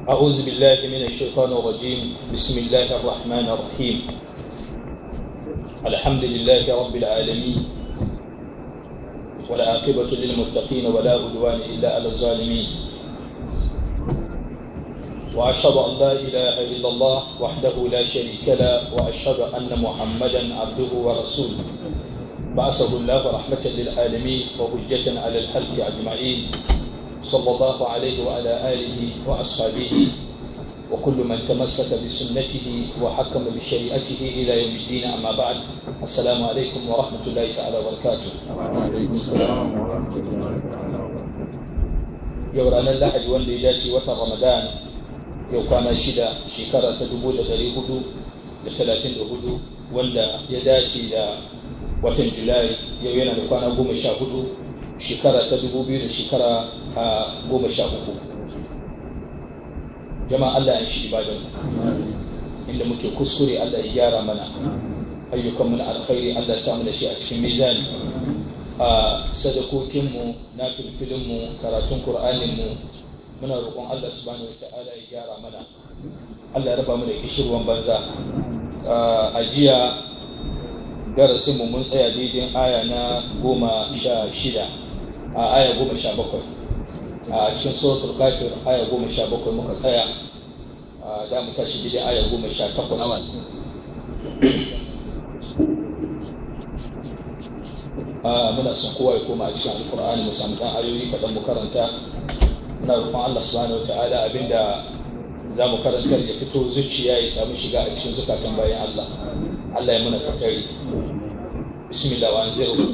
أعوذ بالله من الشيطان الرجيم بسم الله الرحمن الرحيم الحمد لله رب العالمين والعاقبة للمتقين ولا عدوان إلا على الظالمين وأشهد أن لا إله إلا الله وحده لا شريك له وأشهد أن محمدا عبده ورسوله بعثه الله رحمة للعالمين وحجة على الخلق أجمعين صلى الله عليه وعلى آله وأصحابه وكل من تمسك بسنته وحكم بشريعته إلى يوم الدين أما بعد السلام عليكم ورحمة الله تعالى وبركاته yau ranar lahadi wanda ya dace watan ramadan yau kwana shida shekara ta dubu da dari hudu da talatin da hudu wanda ya dace da watan julai yau yana da kwana goma sha hudu shekara ta dubu biyu da shekara a goma sha uku jama'a allah ya shi ibadan inda muke kuskure allah ya gyara mana ayyukan na alkhairi allah ya samu da shi a cikin mizani a sadakokinmu na filfilinmu karatun ƙur'aninmu muna roƙon allah subhanahu wa ta'ala ya gyara mana allah ya raba mu da kishirwan banza a jiya darasinmu mun tsaya daidai aya na goma sha shida a aya goma sha bakwai a cikin suratul kafir aya goma sha bakwai muka tsaya da mu tashi daidai aya goma sha takwas muna son kowa ya koma a cikin alkur'ani mu samu dan ayoyi kaɗan mu karanta muna roƙon Allah subhanahu wataala abinda za mu karantar ya fito zuciya ya samu shiga a cikin zukatan bayan Allah Allah ya muna katari bismillah wa anziru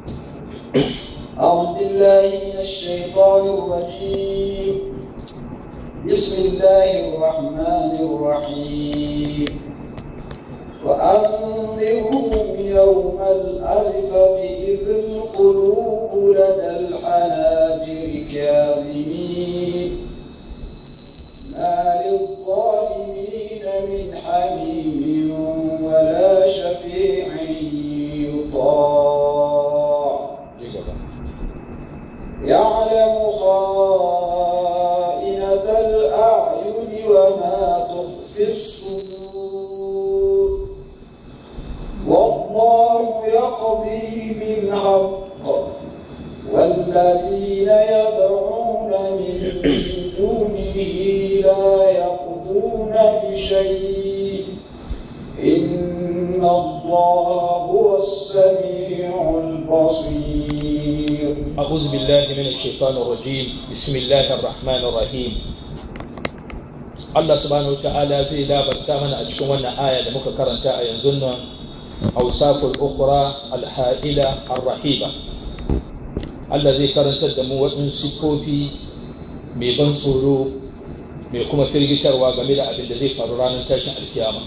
أعوذ بالله من الشيطان الرجيم بسم الله الرحمن الرحيم وأنذرهم يوم الأزفة إذ القلوب لدى الحناجر كاظمين ما للظالمين من حميم ولا شفيع يطاع يعلم خائنة الأعين وما تخفي الصدور والله يقضي بالحق والذين يدعون من دونه لا يقضون بشيء إن الله هو السميع البصير أعوذ بالله من الشيطان الرجيم بسم الله الرحمن الرحيم Allah subhanahu wa ta'ala zai labarta mana a cikin wannan aya da muka karanta a yanzu nan awsaful ukhra alha'ila arrahiba Allah zai karantar da mu waɗansu sifofi mai ban tsoro mai kuma firgitarwa game da abin da zai faru ranar tashin alkiyama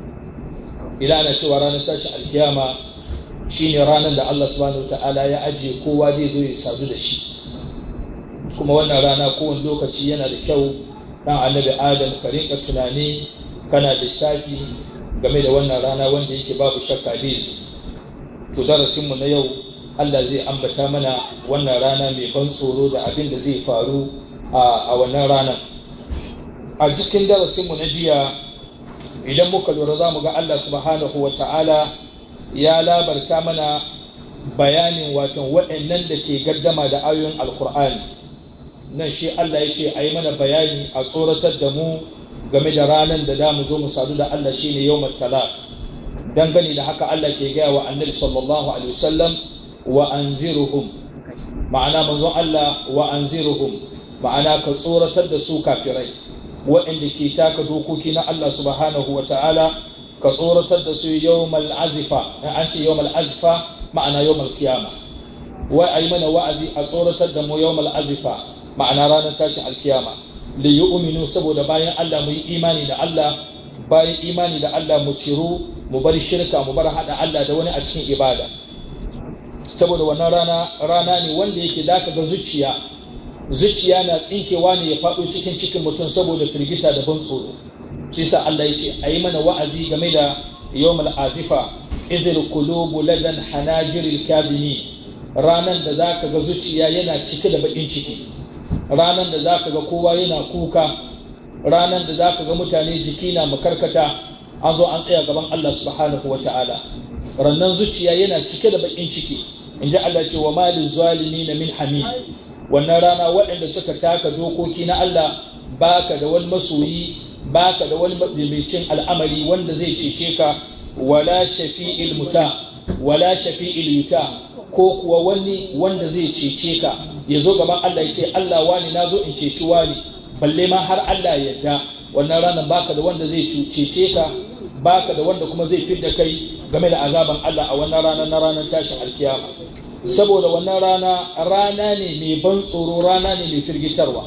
ila ana cewa ranar tashin alkiyama shine ranar da Allah subhanahu ta'ala ya ajiye kowa zai zo ya sadu da shi kuma wannan rana kowane lokaci yana da kyau dan annabi adam ka rinka tunani kana lissafi game da wannan rana wanda yake babu shakka zai zo to darasinmu na yau Allah zai ambata mana wannan rana mai ban tsoro da abin da zai faru a wannan ranar a cikin darasinmu na jiya idan muka lura za mu ga Allah subhanahu wa ta'ala ya labarta mana bayanin watan waɗannan da ke gaddama da ayoyin alkur'ani nan shi Allah ya ce a yi mana bayani a tsoratar da mu game da ranar da damu zo mu sadu da Allah shi ne yawmar talaq dangane da haka Allah ke gaya wa annabi sallallahu alaihi wasallam wa anziruhum ma'ana manzon Allah wa anziruhum ma'ana ka tsoratar da su kafirai waɗanda ke taka dokoki na Allah subhanahu wa ta'ala ka tsoratar da su yawmal azifa an ce yawmal azifa ma'ana yawmal kiyama wai ayi mana wa'azi a tsoratar da mu yawmal azifa ma'ana ranar tashin alkiyama li yu'minu saboda bayan Allah mu yi imani da Allah bayan imani da Allah mu ciru mu bar shirka mu bar hada Allah da wani a cikin ibada saboda wannan rana rana ne wanda yake zaka ga zuciya zuciya na tsinkewa ne ya faɗo cikin cikin mutum saboda firgita da ban tsoro shi sa Allah ya ce a yi mana wa'azi game da yawmal azifa izil qulubu ladan hanajiril kadhimi ranan da zaka ga zuciya yana cike da bakin ciki ranan da zaka ga kowa yana kuka ranar da zaka ga mutane jiki na makarkata an zo an tsaya gaban Allah subhanahu wa ta'ala rannan zuciya yana cike da bakin ciki in ji Allah ce wa malin zalimi na min hamid wannan rana waɗanda suka taka dokoki na Allah baka da wani masoyi baka da wani majimicin al'amari wanda zai cece ka wala shafi'il muta wala shafi'il yuta ko kuwa wani wanda zai cece ka ya zo gaban Allah ya ce Allah wani na zo in ceci wani balle ma har Allah ya yarda wannan ranar baka da wanda zai cece ka baka da wanda kuma zai fidda kai game da azaban Allah a wannan rana na ranar tashin alkiyama saboda wannan rana rana ne mai ban tsoro rana ne mai firgitarwa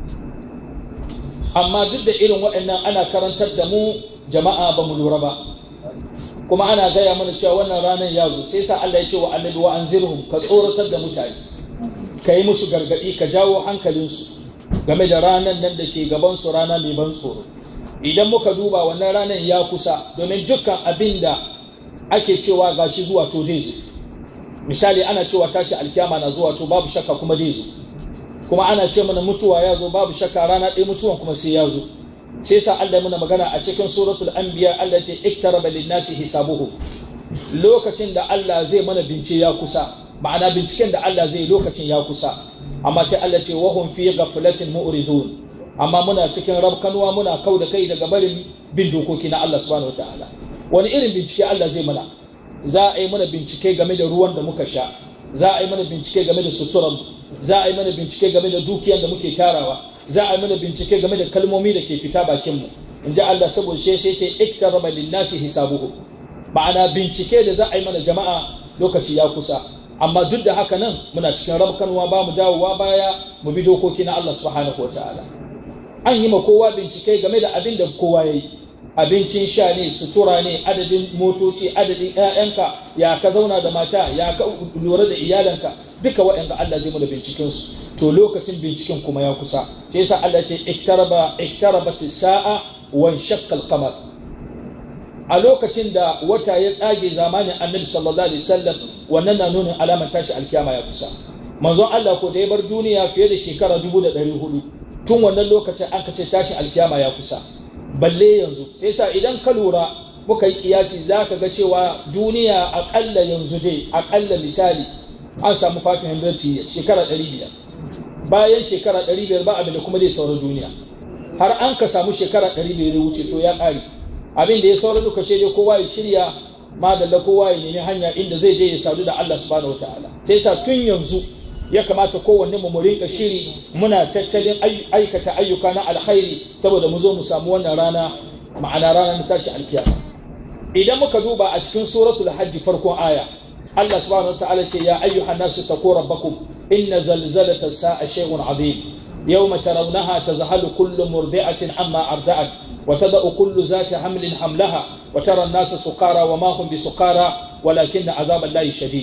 amma duk da irin waɗannan ana karantar da mu jama'a ba mu lura ba kuma ana gaya mana cewa wannan ranar ya zo sai sa Allah ya ce wa annabi wa anzirhum ka tsoratar da mutane ka yi musu gargaɗi ka jawo hankalinsu game da ranar nan da ke gaban su rana mai ban tsoro idan muka duba wannan ranar ya kusa domin dukkan abin da ake cewa gashi zuwa to zai zo misali ana cewa tashi alkiyama na zuwa to babu shakka kuma zai zo kuma ana ce mana mutuwa ya zo babu shakka rana ɗaya mutuwan kuma sai ya zo sai sa Allah muna magana a cikin suratul anbiya Allah ce iktaraba linnasi hisabuhu lokacin da Allah zai mana bince ya kusa ma'ana binciken da Allah zai lokacin ya kusa amma sai Allah ce wahum fi ghaflatin mu'ridun amma muna cikin rabkanuwa muna kau da kai daga barin bin dokoki na Allah subhanahu wataala wani irin bincike Allah zai mana za a yi mana bincike game da ruwan da muka sha za a yi mana bincike game da suturan za a yi mana bincike game da dukiyar da muke tarawa za a yi mana bincike game da kalmomi da ke fita bakin mu in ji Allah saboda shi sai ce iktaraba linnasi hisabuhu ma'ana bincike da za a yi mana jama'a lokaci ya kusa amma duk da haka nan muna cikin rabkanwa ba mu dawowa baya mu bi dokoki na Allah subhanahu wataala an yi ma kowa bincike game da abin da kowa ya yi abincin sha ne sutura ne adadin motoci adadin 'ya'yanka ya ka zauna da mata ya ka lura da iyalanka duka waɗanda Allah zai mana binciken su to lokacin binciken kuma ya kusa sai yasa Allah ce iktaraba iktarabat sa'a wan shaqqa al-qamar a lokacin da wata ya tsage zamanin Annabi sallallahu alaihi wasallam wannan na nuna alamar tashi alkiyama ya kusa manzon Allah ko da ya bar duniya fiye da shekara 1400 tun wannan lokacin an kace tashin alkiyama ya kusa balle yanzu sai sa idan ka lura muka yi kiyasi za ka ga cewa duniya akalla yanzu dai akalla misali an samu 500 years shekara 500 bayan shekara 500 ba abin da kuma zai saura duniya har an ka samu shekara 500 ya wuce to ya ƙare abin da ya saura duka shi dai kowa ya shirya madalla kowa ya nemi hanya inda zai je ya sadu da Allah subhanahu wataala sai sa tun yanzu ya kamata kowanne mu mu rinka shiri muna tattalin aikata ayyuka na alkhairi saboda mu zo mu samu wannan rana ma'ana rana na tashi alkiyama idan muka duba a cikin suratul hajj farkon aya Allah subhanahu wataala ce ya ayyuhan nasu taqu rabbakum inna zalzalata sa'a shay'un azim yawma tarawnaha tazhalu kullu murdi'atin amma arda'at wa tada'u kullu zati hamlin hamlaha wa tara an-nasa sukara wa ma hum bisukara walakinna azaballahi shadid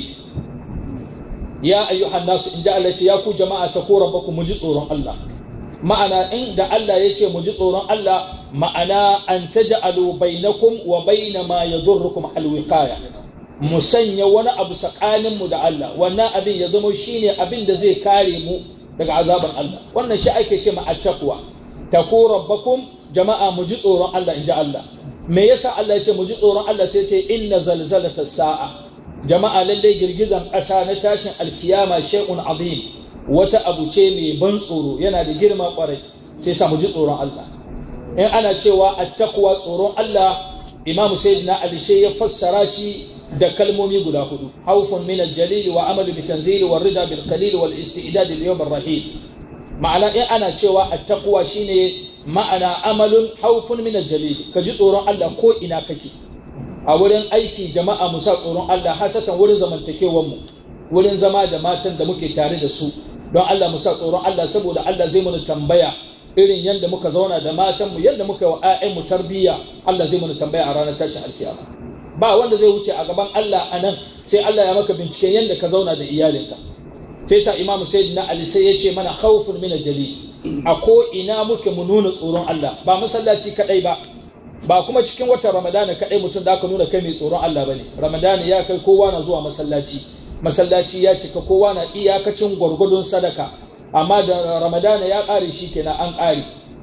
ya ayyuhan nasu inda Allah ce ya ku jama'a ta ko rabbaku mu ji tsoron Allah ma'ana inda Allah ya ce mu ji tsoron Allah ma'ana an taj'alu bainakum wa baina ma yadurrukum alwiqaya mu sanya wani abu tsakanin mu da Allah wannan abin ya zama shine abin da zai kare mu daga azaban Allah wannan shi ake ce ma attaqwa taqu rabbakum jama'a mu ji tsoron Allah inji Allah me yasa Allah ya ce mu ji tsoron Allah sai ce inna zalzalata sa'a jama'a lallai girgizan ƙasa na tashin alkiyama shay'un azim wata abu ce mai ban tsoro yana da girma kwarai sai sa mu ji tsoron Allah in ana cewa attaqwa tsoron Allah Imam Sayyidina Ali shi ya fassara shi da kalmomi guda hudu haufun min al-jalil wa amalu bi tanzil wa rida bil qalil wal istidad lil yawm ar-rahim ma'ana in ana cewa attaqwa shine ma'ana amalun haufun min al-jalil ka ji tsoron Allah ko ina kake a wurin aiki jama'a mu sa tsoron Allah hasatan wurin zamantakewar mu wurin zama da matan da muke tare da su don Allah mu sa tsoron Allah saboda Allah zai mana tambaya irin yadda muka zauna da matan mu yadda muka wa ƴaƴan mu tarbiyya Allah zai mana tambaya a ranar tashin alkiyama ba wanda zai wuce a gaban Allah a nan sai Allah ya maka binciken yadda ka zauna da iyalinka sai sa Imam Sayyidina Ali sai ya ce mana khawfun min jali a ko ina muke mu nuna tsoron Allah ba masallaci kadai ba ba kuma cikin watan ramadana kaɗai mutum da aka nuna kai mai tsoron Allah ba ne ramadana ya kai kowa na zuwa masallaci masallaci ya cika kowa na iyakacin gwargwadon sadaka amma da ramadana ya ƙare shi kenan an ƙare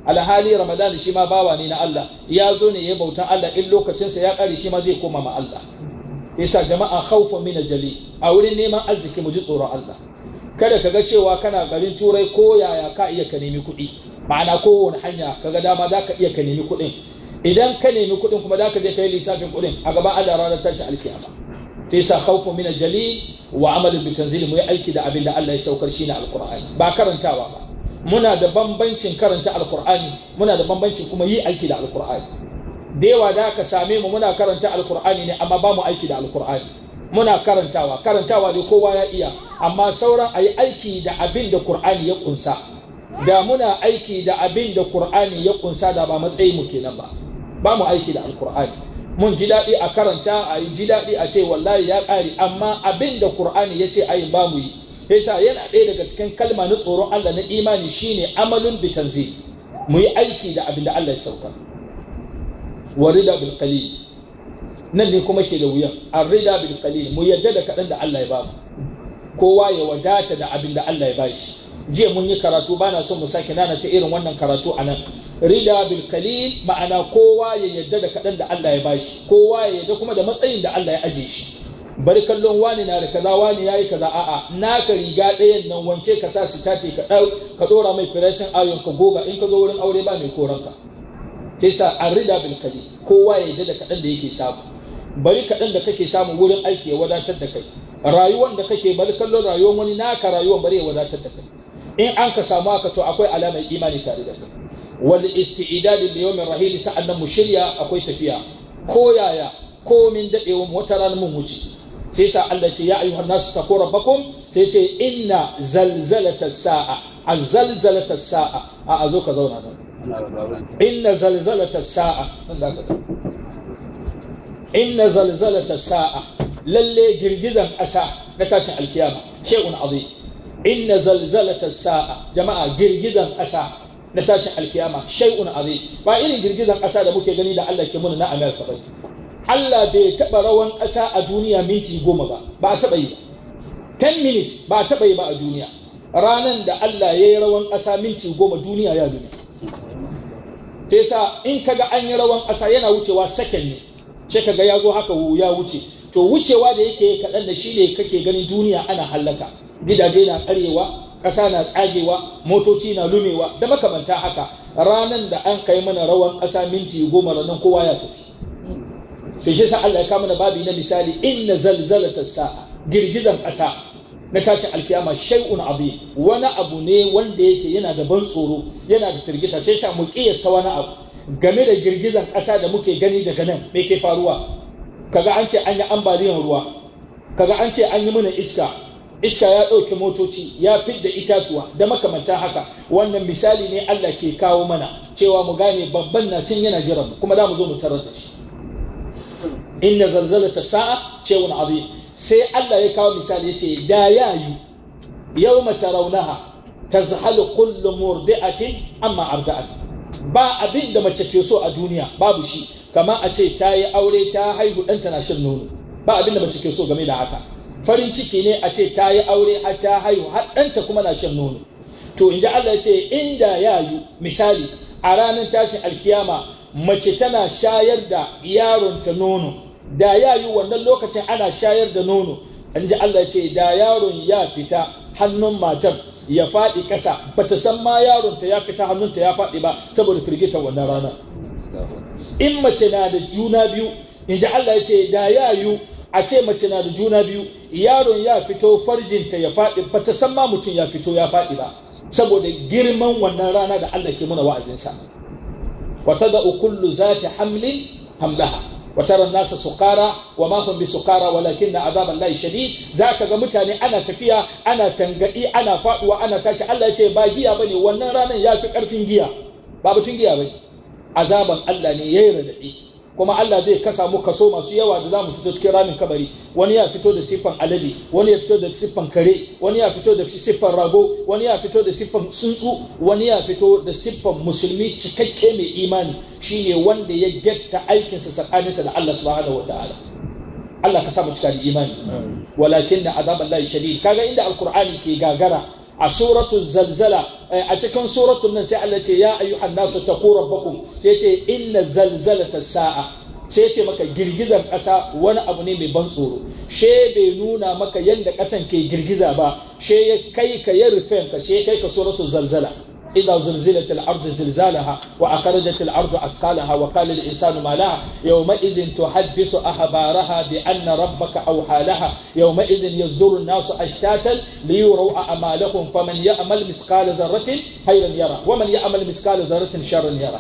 alhali ramadan shi ma bawa ne na Allah ya zo ne ya bautan Allah in lokacinsa ya kare shi ma zai koma ma Allah yasa jama'a khawfun min jali a wurin neman arziki mu ji tsoron Allah kada ka ga cewa kana garin turai ko yaya ka iya ka nemi kuɗi ma'ana kowane hanya kaga dama za ka iya ka nemi kuɗin idan ka nemi kuɗin kuma za ka je ka yi lissafin kuɗin a gaban Allah ranar tashi alkiyama sai sa khawfu min jali wa amalu bi tanzili mu yi aiki da abin da Allah ya saukar shi na alqur'ani ba karantawa ba muna da bambancin karanta alqur'ani muna da bambancin kuma yi aiki da alqur'ani da yawa da ka same mu muna karanta alqur'ani ne amma ba mu aiki da alqur'ani muna karantawa karantawa ne kowa ya iya amma sauran a yi aiki da abin da qur'ani ya kunsa da muna aiki da abin da qur'ani ya kunsa da ba matsayi mu kenan ba ba mu aiki da alqur'ani mun ji daɗi a karanta a yi ji daɗi a ce wallahi ya ƙare amma abin da qur'ani ya ce ayin ba mu yi yasa yana ɗaya daga cikin kalma na tsoron Allah na imani shine amalun bi tanzil mu yi aiki da abin da Allah ya sauka warida bil qalil nan ne kuma ke da wuyan arrida bil qalil mu yadda da kaɗan da Allah ya ba mu kowa ya wadata da abin da Allah ya bashi jiya mun yi karatu bana son mu sake nana ta irin wannan karatu a nan rida bil qalil ma'ana kowa ya yadda da kaɗan da Allah ya bashi kowa ya yadda kuma da matsayin da Allah ya aje shi bari kallon wani na da kaza wani yayi kaza a'a naka riga ɗayan nan wanke ka sa su tate ka ɗau ka ɗora mai firesin ayon ka goga in ka zo wurin aure ba mai koranka sai sa arrida bil qalil kowa ya yadda da kaɗan da yake samu bari kaɗan da kake samu wurin aiki ya wadatar da kai rayuwan da kake bari kallon rayuwar wani naka rayuwan bari ya wadatar da kai in an ka samu haka to akwai alamar imani tare da kai wal isti'dad li yawmin rahil sa'annan mu shirya akwai tafiya ko yaya ko min dadewa wata ranar mun wuce sai sa Allah ce ya ayyuhan nasu taqu rabbakum sai ce inna zalzalata sa'a azzalzalata sa'a a azo ka zauna nan inna zalzalata sa'a nan da ka inna zalzalata sa'a lalle girgizan ƙasa na tashin alkiyama shay'un azim inna zalzalata sa'a jama'a girgizan ƙasa na tashin alkiyama shay'un azim ba irin girgizan ƙasa da muke gani da Allah ke muna na America ba Allah bai taɓa rawan ƙasa a duniya minti goma ba ba a taɓa yi ba 10 minutes ba a taɓa yi ba a duniya ranan da Allah ya yi rawan ƙasa minti goma duniya ya duniya ta yasa in kaga an yi rawan ƙasa yana wucewa second ne sai kaga ya zo haka ya wuce to wucewa da yake kaɗan da shi ne kake ganin duniya ana hallaka gidaje na karewa ƙasa na tsagewa motoci na lumewa da makamanta haka ranan da an kai mana rawan ƙasa minti goma ranar kowa ya tafi to shi sa Allah ya kama na babi na misali inna zalzalata sa'a girgizan ƙasa na tashin alkiyama shay'un abi wani abu ne wanda yake yana da ban tsoro yana da firgita sai sa mu kiyasta wani abu game da girgizan ƙasa da muke gani daga nan me ke faruwa kaga an ce an yi ambaliyar ruwa kaga an ce an yi mana iska iska ya ɗauke motoci ya fidda itatuwa da makamanta haka wannan misali ne Allah ke kawo mana cewa mu gane babban na cin yana jiran mu kuma za mu zo mu tarar da shi inna zalzalata sa'a cewun abi sai Allah ya kawo misali yace da yayu yawma tarawnaha tazhalu kullu murdi'atin amma arda'at ba abin da mace ke so a duniya babu shi kama a ce ta yi aure ta haihu ɗanta na shan nono ba abin da mace ke so game da haka farin ciki ne a ce ta yi aure har ta haihu har ɗanta kuma na shan nono to in ji Allah ya ce inda ya yi misali a ranar tashin alkiyama mace tana shayar da yaronta nono da ya yi wannan lokacin ana shayar da nono in ji Allah ya ce da yaron ya fita hannun matar ya faɗi ƙasa bata san ma yaronta ya fita hannunta ya faɗi ba saboda firgita wannan rana in mace na da juna biyu in ji Allah ya ce da ya yi a ce mace na da juna biyu yaron ya fito farjinta ya faɗi ba ta san ma mutum ya fito ya faɗi ba saboda girman wannan rana da Allah ke muna wa'azinsa wa tada'u kullu zati hamlin hamlaha wa tara nasa sukara wa ma hum bisukara walakinna azaban lahi shadid zaka ga mutane ana tafiya ana tangadi ana faduwa ana tashi Allah ya ce ba giya bane wannan ranar ya fi karfin giya ba batun giya bane azaban Allah ne yayi radadi kuma Allah zai kasa mu kaso masu yawa da za mu fito cikin ramin kabari wani ya fito da siffan alade wani ya fito da siffan kare wani ya fito da siffan rago wani ya fito da siffan tsuntsu wani ya fito da siffan musulmi cikakke mai imani shine wanda ya getta aikinsa tsakaninsa da Allah subhanahu wataala Allah ka sa mu cika da imani walakin na azaban lahi shadid kaga inda alqur'ani ke gagara a suratu zalzala a cikin suratul nan sai Allah ce ya ayyuhan nasu taqu rabbakum sai ce inna zalzalata sa'a sai ce maka girgizar ƙasa wani abu ne mai ban tsoro she bai nuna maka yadda ƙasan ke girgiza ba she ya kai ka ya rufe ka she kai ka suratul zalzala إذا زلزلت الأرض زلزالها وأخرجت الأرض أثقالها وقال الإنسان ما لها يومئذ تحدث أخبارها بأن ربك أوحى لها يومئذ يصدر الناس أشتاتا ليروا أعمالهم فمن يعمل مثقال ذرة خيرا يرى ومن يعمل مثقال ذرة شرا يرى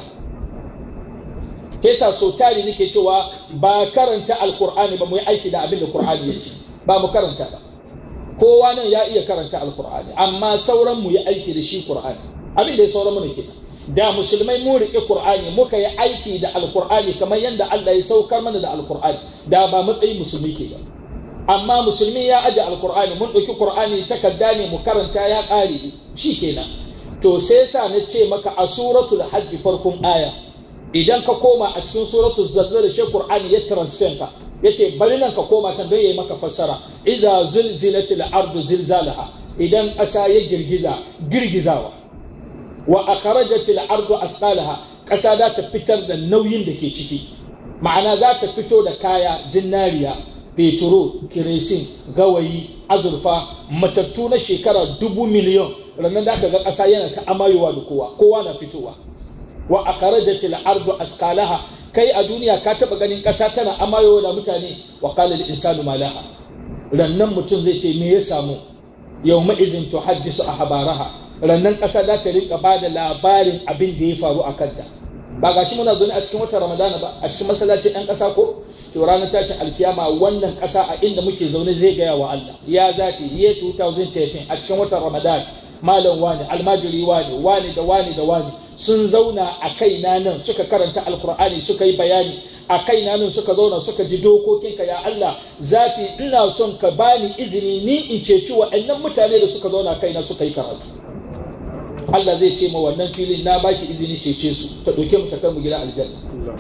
kesa so tari nake cewa ba karanta alkur'ani ba mu yi aiki da abin da qur'ani ya ce ba mu karanta ba kowa nan ya iya karanta alkur'ani amma sauran mu yi aiki da shi qur'ani abin da ya sauran mana kenan da musulmai mu riƙe qur'ani muka yi aiki da alqur'ani kamar yadda Allah ya saukar mana da alqur'ani da ba matsayin musulmi ke ba amma musulmi ya aje alqur'ani mun ɗauki qur'ani takarda ne mu karanta ya ƙare shi kenan to sai sa na ce maka a suratul hajj farkon aya idan ka koma a cikin suratul zalzal shi qur'ani ya transfer ka yace bari nan ka koma can don yayi maka fassara iza zulzilatil ardu zilzalaha idan ƙasa ya girgiza girgizawa wa akhrajat al-ardu asqalaha ƙasa za ta fitar da nauyin da ke ciki ma'ana za ta fito da kaya zinariya petro kiresin gawayi azurfa matattu na shekara dubu miliyon ranar da aka ga ƙasa yana ta amayowa da kowa kowa na fitowa wa akhrajat al-ardu asqalaha kai a duniya ka taba ganin ƙasa tana amayowa da mutane wa qala al-insanu ma laha rannan mutum zai ce me ya samu yawma izin tuhaddisu ahbaraha rannan ƙasa za ta rinka ba da labarin abin da ya faru a kanta ba ga shi muna zaune a cikin watan ramadana ba a cikin masallacin ɗan ƙasa ko to ranar tashin alkiyama wannan ƙasa a inda muke zaune zai gaya wa Allah ya zati ye 2013 a cikin watan ramadan malam wani almajiri wani wani da wani da wani sun zauna a kaina nan suka karanta alkur'ani suka yi bayani a kaina nan suka zauna suka ji dokokinka ya Allah zati ina son ka bani izini ni in ceci waɗannan mutane da suka zauna kaina suka yi karatu Allah zai ce ma wannan filin na baki izini cece su ta ɗauke mu ta kai mu gida aljanna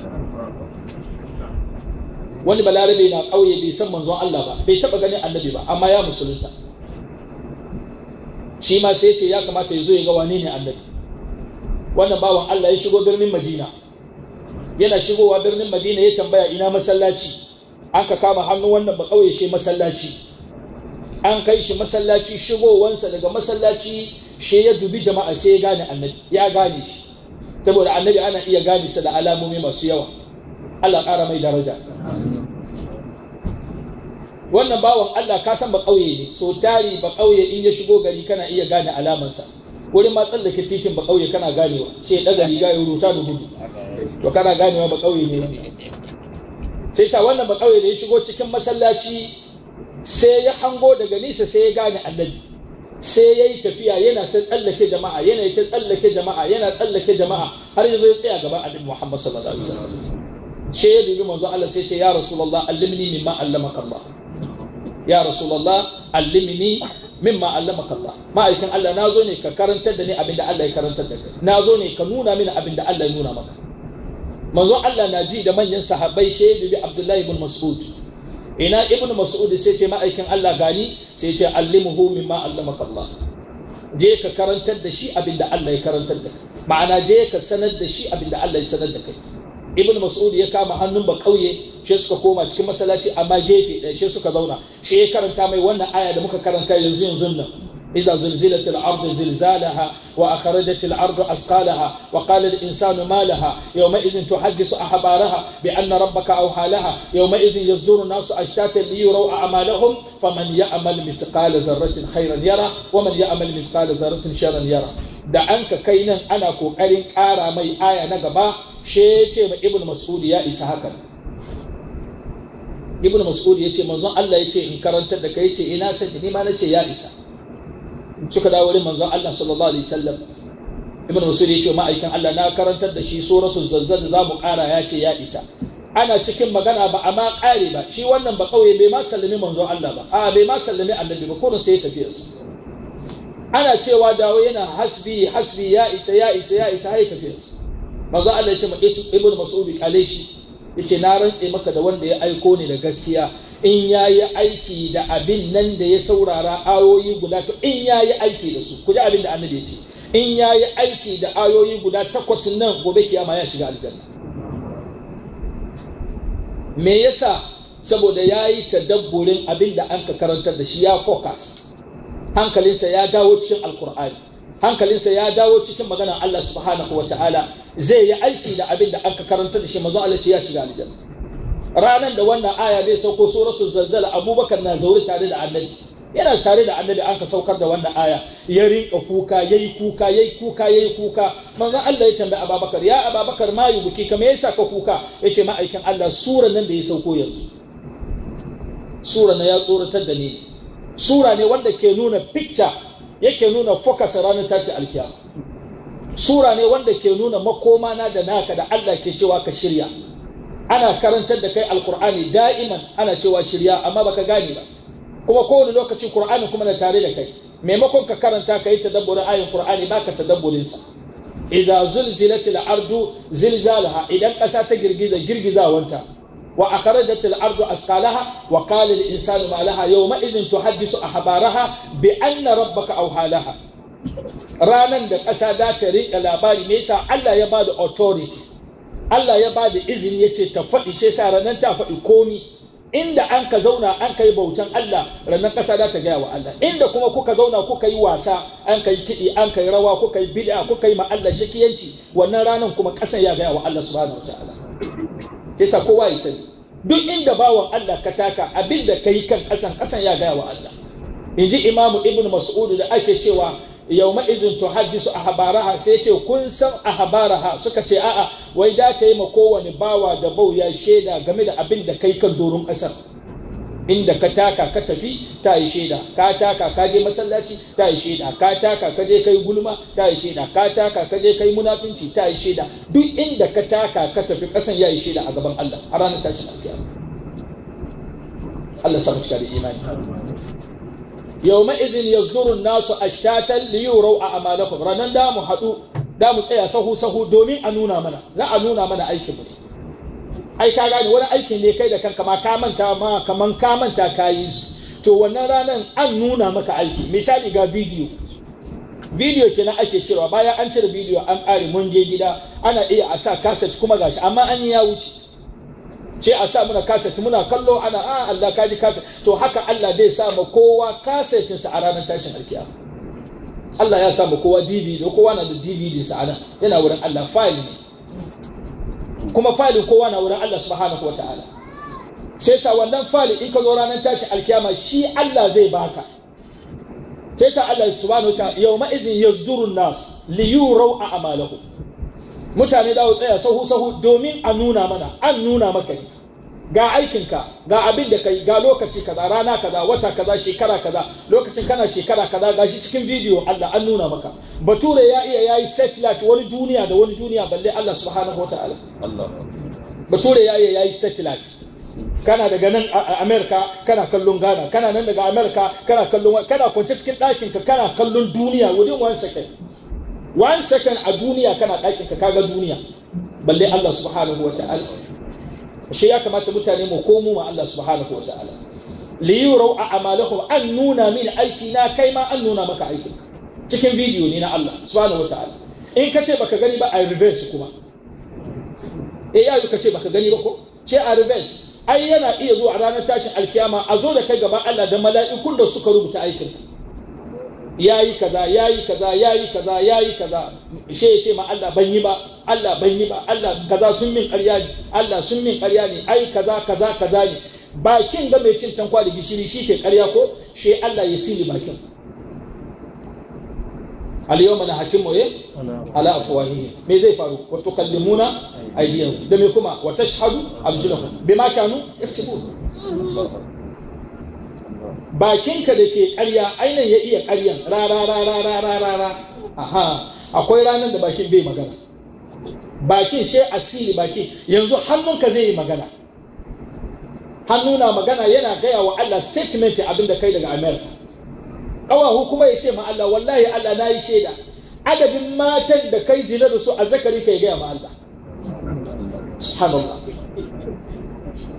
wani balarabe na ƙauye bai san manzon Allah ba bai taɓa ganin annabi ba amma ya musulunta shi ma sai ce ya kamata ya zo ya ga wane ne annabi wannan bawan Allah ya shigo birnin Madina yana shigowa birnin Madina ya tambaya ina masallaci an ka kama hannu wannan ba ƙauye shi masallaci an kai shi masallaci shigowansa daga masallaci shi ya dubi jama'a sai ya gane annabi ya gane shi saboda annabi ana iya gane sa da alamomi masu yawa Allah ƙara mai daraja wannan bawan Allah ka san ba ƙauye ne so tari ba ƙauye in ya shigo gari kana iya gane alamansa wurin ma tsallake titin ba ƙauye kana ganewa ce daga riga ya ruta da gudu to kana ganewa ba ƙauye ne sai sa wannan ba ƙauye da ya shigo cikin masallaci sai ya hango daga nisa sai ya gane annabi sai ya yi tafiya yana ta tsallake jama'a yana ta tsallake jama'a yana tsallake jama'a har yanzu ya tsaya gaban annabi Muhammad sallallahu alaihi wasallam sai ya dubi manzo Allah sai ce ya rasulullah allimni mimma allamaka Allah ya rasulullah allimni mimma allamaka Allah ma'aikin Allah na zo ne ka karantar da ni abinda Allah ya karantar da kai na zo ne ka nuna mini abinda Allah ya nuna maka manzo Allah na ji da manyan sahabbai shaidu bi Abdullahi ibn Mas'ud ina ibn mas'ud sai ce ma'aikin Allah gani sai ce allimuhu mimma allamaka Allah je ka karantar da shi abinda Allah ya karantar da kai ma'ana je ka sanar da shi abinda Allah ya sanar da kai ibn mas'ud ya kama hannun ba kauye shi suka koma cikin masallaci amma gefe ɗaya shi suka zauna shi ya karanta mai wannan aya da muka karanta yanzu yanzu nan إذا زلزلت الأرض زلزالها وأخرجت الأرض أثقالها وقال الإنسان ما لها يومئذ تحدث أخبارها بأن ربك أوحى لها يومئذ يصدر الناس أشتاتا ليروا أعمالهم فمن يعمل مثقال ذرة خيرا يرى ومن يعمل مثقال ذرة شرا يرى da an ka kai nan ana kokarin ƙara mai aya na gaba she ce ma ibn mas'ud ya isa haka ibn mas'ud ya ce manzon Allah ya ce in karantar da kai ce ina sani ni ma na ce ya isa suka dawo wurin manzon Allah sallallahu alaihi wasallam ibn mas'ud ya ce ma'aikan Allah na karantar da shi suratul zazzal da zamu kara ya ce ya isa ana cikin magana ba amma kare ba shi wannan ba kauye bai ma sallami manzon Allah ba a bai ma sallami annabi ba kullun sai ya tafi yanzu ana cewa dawo yana hasbi hasbi ya isa ya isa ya isa har ya tafi yanzu manzon Allah ya ce ma ibn mas'ud kale shi yace na rantse maka da wanda ya aiko ni da gaskiya in ya yi aiki da abin nan da ya saurara ayoyi guda to in ya yi aiki da su kuji abin da annabi ya ce in ya yi aiki da ayoyi guda takwas nan gobe kiyama ya shiga aljanna me yasa saboda ya yi tadabburin abin da an ka karantar da shi ya focus hankalinsa ya dawo cikin alkur'ani hankalinsa ya dawo cikin maganar Allah subhanahu wata'ala zai yi aiki da abin da an ka karantar da shi mazo Allah ce ya shiga aljanna ranar da wannan aya zai sauko suratul zalzala abubakar na zaure tare da annabi yana tare da annabi an ka saukar da wannan aya ya rinka kuka yayi kuka yayi kuka yayi kuka manzon Allah ya tambayi Abubakar ya Abubakar ma yi buki kamar yasa ka kuka yace ma'aikin Allah sura nan da ya sauko yanzu sura na ya tsoratar da ni sura ne wanda ke nuna picture yake nuna focus ranar tashi alkiyama sura ne wanda ke nuna makoma na da naka da Allah ke cewa ka shirya ana karantar da kai alkur'ani da'iman ana cewa shirya amma baka gane ba kuma kowane lokaci Qur'ani kuma na tare da kai maimakon ka karanta ka yi tadabburin ayin Qur'ani baka tadabburin sa idza zulzilatil ardu zilzalaha idan ƙasa ta girgiza girgizawanta wa akhrajatil ardu asqalaha wa qala al insanu ma laha yawma idhin tuhaddisu ahbaraha bi anna rabbaka awhalaha ranan da ƙasa za ta rinka labari me yasa Allah ya bada authority Allah ya bada izini yace ta faɗi shi yasa ranan ta faɗi komi inda an ka zauna an ka yi bautan Allah rannan ƙasa za ta gaya wa Allah inda kuma kuka zauna kuka yi wasa an ka yi kiɗi an ka yi rawa kuka yi bid'a kuka yi ma Allah shakiyanci wannan ranan kuma ƙasan ya gaya wa Allah subhanahu wataala yasa kowa ya sani duk inda bawan Allah ka taka abin da ka yi kan ƙasan ƙasan ya gaya wa Allah in ji imamu ibn mas'ud da ake cewa yau ma'izin tuhaddisu ahbaraha sai ce kun san ahbaraha suka ce a'a wai da ta yi ma kowane bawa da bau ya shaida game da abin da kai kan doron ƙasar inda ka taka ka tafi ta yi shaida ka taka ka je masallaci ta yi shaida ka taka ka je kai gulma ta yi shaida ka taka ka je kai munafinci ta yi shaida duk inda ka taka ka tafi ƙasan ya yi shaida a gaban Allah a ranar tashin alkiyama Allah samu cika da imani يومئذ يصدر الناس اشتاتا ليروا اعمالكم ranan da mu hadu da mu tsaya sahu sahu domin a nuna mana za a nuna mana aikin mu ai ka gane wani aikin ne kai da kanka ma ka manta ma kaman ka manta ka yi su to wannan ranan an nuna maka aiki misali ga bidiyo bidiyo kenan ake cewa bayan an cire bidiyo an ƙare mun je gida ana iya a sa kaset kuma gashi amma an yi ya wuce ce a sa muna kaset muna kallo ana a Allah ka ji kaset to haka Allah zai sa ma kowa kasetin sa a ranar tashin alkiyama Allah ya sa ma kowa DVD kowa na da DVD sa anan yana wurin Allah file ne kuma file kowa na wurin Allah subhanahu wataala sai sa wannan file in ka zo ranar tashin alkiyama shi Allah zai baka sai sa Allah subhanahu wataala yawma idhin yazdurun nas li yuraw a'malahum mutane da tsaya sahu sahu domin a nuna mana an nuna maka ne ga aikinka ga abin da kai ga lokaci kaza rana kaza wata kaza shekara kaza lokacin kana shekara kaza gashi cikin bidiyo Allah an nuna maka bature ya iya yayi satellite wani duniya da wani duniya balle Allah subhanahu wataala Allah bature ya iya yayi satellite kana daga nan a America kana kallon Ghana kana nan daga America kana kallon kana kwance cikin ɗakinka kana kallon duniya within one second one second a duniya kana ɗakin ka kaga duniya balle Allah subhanahu wa ta'ala shi ya kamata mutane mu komo ma Allah subhanahu wa ta'ala li yurau a amalahum an nuna mini aiki na kai ma an nuna maka aiki cikin bidiyo ne na Allah subhanahu wa ta'ala in ka ce baka gani ba a reverse kuma eh ya ka ce baka gani ba ko ce a reverse ai yana iya zuwa a ranar tashin alkiyama a zo da kai gaban Allah da mala'ikun da suka rubuta aikin yayi kaza yayi kaza yayi kaza yayi kaza she ya ce ma Allah ban yi ba Allah ban yi ba Allah kaza sun min ƙarya ne Allah sun min ƙarya ne ai kaza kaza kaza ne bakin ga mai cin tankwa da gishiri shi ke ƙarya ko she Allah ya sili bakin al-yawma nahtimu ya ala afwahihim me zai faru wa tukallimuna aydiyahum da me kuma wa tashhadu arjuluhum bima kanu yaksubun bakinka da ke ƙarya ainihin ya iya ƙaryan ra ra ra ra ra ra ra ra aha akwai ranar da bakin bai magana bakin she asiri bakin yanzu hannunka zai yi magana hannu na magana yana gaya wa Allah statement abin da kai daga America ƙawahu kuma ya ce ma Allah wallahi Allah na yi shaida adadin matan da kai zina da su a zakari kai gaya ma Allah subhanallah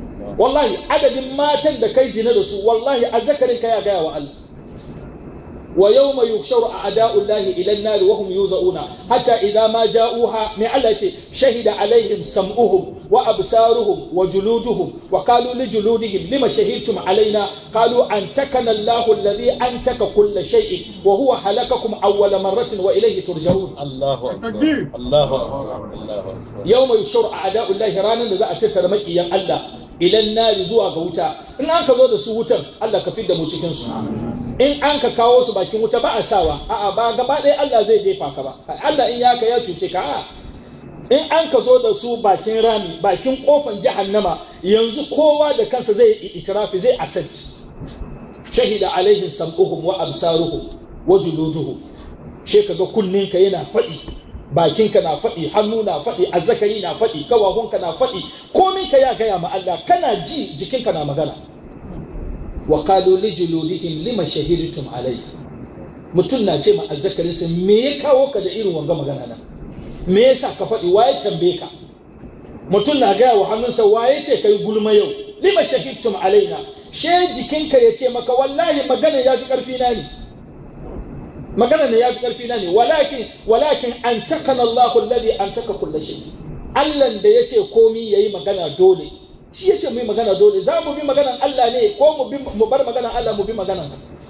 wallahi adadin matan da kai zina da su wallahi a zakarin ka ya gaya wa Allah ويوم يحشر أعداء الله إلى النار وهم يوزعون حتى إذا ما جاءوها من الله شهد عليهم سمعهم وأبصارهم وجلودهم وقالوا لجلودهم لما شهدتم علينا قالوا أنتكنا الله الذي أنتك كل شيء وهو خلقكم أول مرة وإليه ترجعون الله أكبر الله أكبر الله أكبر يوم يحشر أعداء الله رانا لذا أتتر مكيا الله إلى النار زوا غوتا إن أنك ذو سو وتر الله كفيد مو cikin su in an ka kawo su bakin wuta ba a sawa a'a ba gaba ɗaya Allah zai jefa ka ba Allah in ya ka ya cuce ka a'a in an ka zo da su bakin rami bakin kofan jahannama yanzu kowa da kansa zai yi itirafi zai asad shahida alaihim sam'uhum wa absaruhum wa juluduhum she kaga kunninka yana faɗi bakinka na faɗi hannu na faɗi azzakari na faɗi kawahunka na faɗi kominka ya gaya ma Allah kana ji jikinka na magana wa qalu li juludihim lima shahidtum alai mutum na ce ma azzakarinsa me ya kawo ka da irin wanga magana nan me yasa ka faɗi waye tambaye ka mutum na gaya wa hannunsa waye ce kai gulma yau lima shahidtum alaina she jikinka ya ce maka wallahi magana ya fi ƙarfi na ne magana ne ya fi ƙarfi na ne walakin walakin an takana Allahu alladhi an taka kulli shay Allah da ya ce komi yayi magana dole shi ya ce mu yi magana dole za mu bi maganan Allah ne ko mu bi mu bar maganan Allah mu bi maganan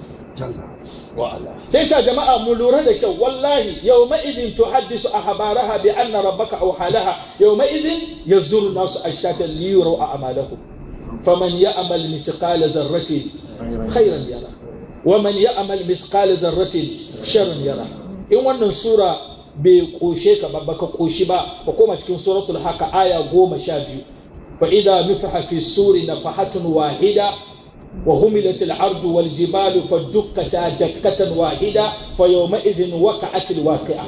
وعلى sai sa jama'a mu lura da kyau wallahi yawma idin tuhaddisu ahbaraha bi anna rabbaka aw halaha yawma idin yazduru nasu ashatan li yuru a'malahum faman ya'mal misqala zarratin khairan yara wa man ya'mal misqala zarratin sharran yara in wannan sura bai koshe ka ba baka koshi ba ka koma cikin suratul haka aya goma sha biyu fa idza nufiha fi suri nafahatun wahida وهملت الأرض والجبال فدكتا دكة واحدة فيومئذ وقعت الواقعة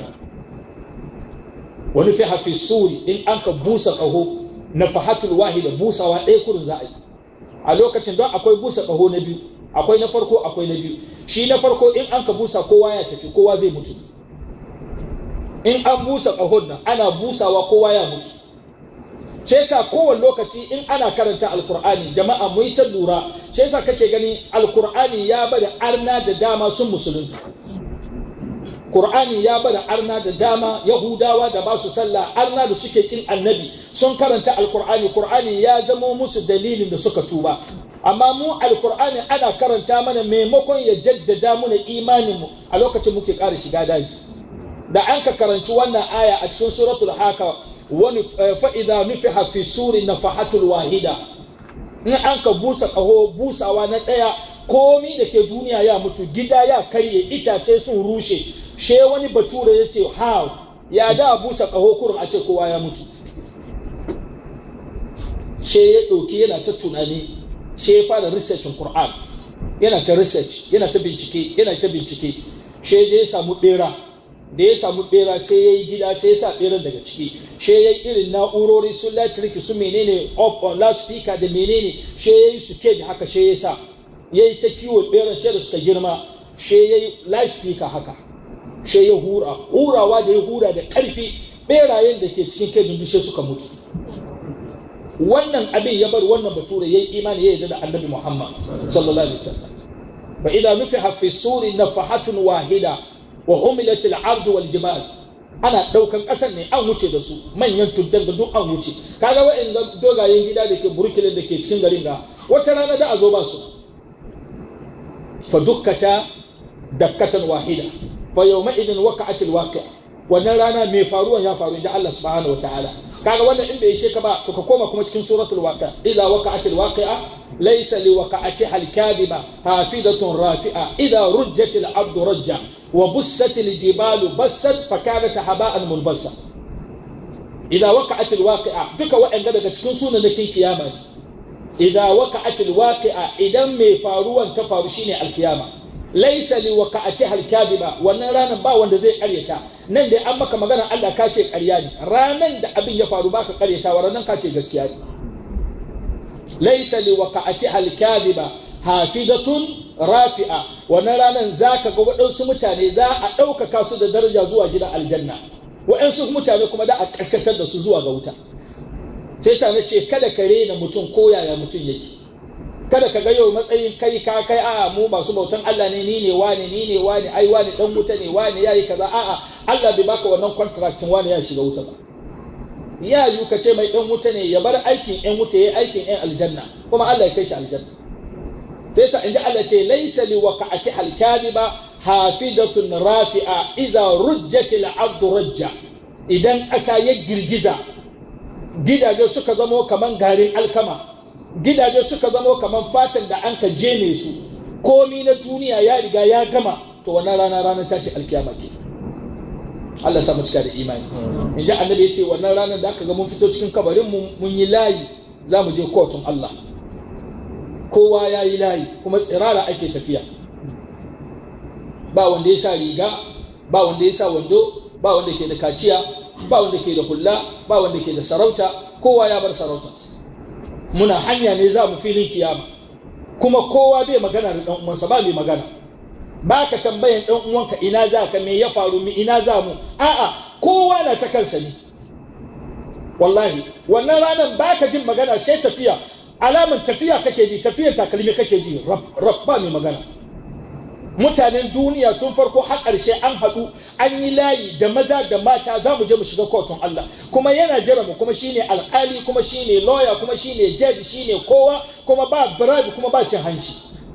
ونفح في السور إن أنك بوسا قهو نفحت الواحدة بوسا وإيكور زائد a lokacin don akwai busa ƙaho na biyu akwai na farko akwai na biyu shi na farko in an ka busa kowa ya tafi kowa zai mutu in an busa ƙahon nan ana busawa kowa ya mutu sai yasa kowane lokaci in ana karanta alkur'ani jama'a mu yi ta lura sai yasa kake gani alkur'ani ya bada arna da dama sun musulunta Qur'ani ya bada arna da dama Yahudawa da ba su sallah arna da suke kin annabi sun karanta alkur'ani Qur'ani ya zamo musu dalilin da suka tuba amma mu alkur'ani ana karanta mana maimakon ya jaddada mana imanin mu a lokacin muke ƙara shiga daji da an ka karanci wannan aya a cikin suratul haka wani fa'ida nufiha fi suri nafahatul wahida in an ka busa ƙaho busawa na ɗaya komi da ke duniya ya mutu gida ya karye itace sun rushe she wani bature ya ce how ya da busa ƙaho kurin a ce kowa ya mutu she ya ɗauki yana ta tunani she ya fara researchin Qur'an yana ta research yana ta bincike yana ta bincike she ya samu ɓera da ya samu bera sai ya yi gida sai ya sa beran daga ciki she ya yi irin na'urori su electric su menene up on loudspeaker da menene she ya yi su cage haka she ya sa ya yi ta kiwo beran she da suka girma she ya yi loudspeaker haka she ya hura hurawa da ya hura da karfi berayen da ke cikin cage duk suka mutu wannan abin ya bar wannan bature ya yi imani ya yarda da annabi muhammad sallallahu alaihi wasallam fa idan nufiha fi suri nafahatun wahida wa humilatil ardu wal jibal ana daukan kasar ne an wuce da su manyan tuddan da duk an wuce kaga wa'in dogayen gida da ke burkilin da ke cikin garin ga wata rana da a zo ba su fa dukkata dakkatan wahida fa yawma idin waqa'at al waqi' wannan rana mai faruwan ya faru inda Allah subhanahu wataala kaga wannan in bai ishe ka ba to ka koma kuma cikin suratul waqi' idza waqa'at al waqi'a laysa li waqa'atiha al kadhiba hafidatun rafi'a idza rujjat al ardu rajja وبست الجبال بسا فكانت هباء منبسا إذا وقعت الواقعة دك وإن قد تكون سنة لكي كياما إذا وقعت الواقعة إذا مي فاروا تفارشيني القيامة ليس لوقعتها الكاذبة wannan ranar ba wanda zai karyata nan dai an maka magana Allah ka ce karya ne ranan da abin ya faru baka karyata wa ranan ka ce gaskiya ne laysa liwaqa'atiha al-kadhiba hafidatun rafi'a wannan ranar za ka ga waɗansu mutane za a ɗaukaka su da daraja zuwa gidan aljanna waɗansu mutane kuma da a ƙaskatar da su zuwa ga wuta sai sa na ce kada ka rena mutum ko yaya mutum yake kada ka ga yau matsayin kai ka kai a mu ba su bautan Allah ne ni ne wani ni ne wani ai wani dan wuta ne wani yayi kaza a'a Allah bai baka wannan contractin wani ya shiga wuta ba ya yi ka ce mai dan wuta ne ya bar aikin yan wuta yayi aikin yan aljanna kuma Allah ya kai shi aljanna sai sa inji Allah ce laysa li waqa'ati al-kadhiba hafidatun rafi'a iza rujjatil ardu rajja idan ƙasa ya girgiza gidaje suka zamo kaman garin alkama gidaje suka zamo kaman fatan da an ka jene su komi na duniya ya riga ya gama to wannan rana ranar tashi alkiyama ke Allah samu cika da imani in ji annabi ya ce wannan ranar da aka ga mun fito cikin kabarin mu mun yi layi za mu je kotun Allah kowa ya yi layi kuma tsirara ake tafiya ba wanda ya sa riga ba wanda ya sa wando ba wanda ke da kaciya ba wanda ke da hulla ba wanda ke da sarauta kowa ya bar sarauta muna hanya ne za mu filin kiyama kuma kowa bai magana da dan uwansa ba mai magana ba ka tambayan dan uwanka ina za ka me ya faru mi ina za mu a'a kowa na ta kansa ne wallahi wannan ranar ba ka jin magana sai tafiya alaman tafiya kake ji tafiyar takalmi kake ji rab rab ba mai magana mutanen duniya tun farko har ƙarshe an haɗu an yi layi da maza da mata za mu je mu shiga kotun Allah kuma yana jira mu kuma shine alƙali kuma shine lawyer kuma shine judge shine kowa kuma ba bribe kuma ba cin hanci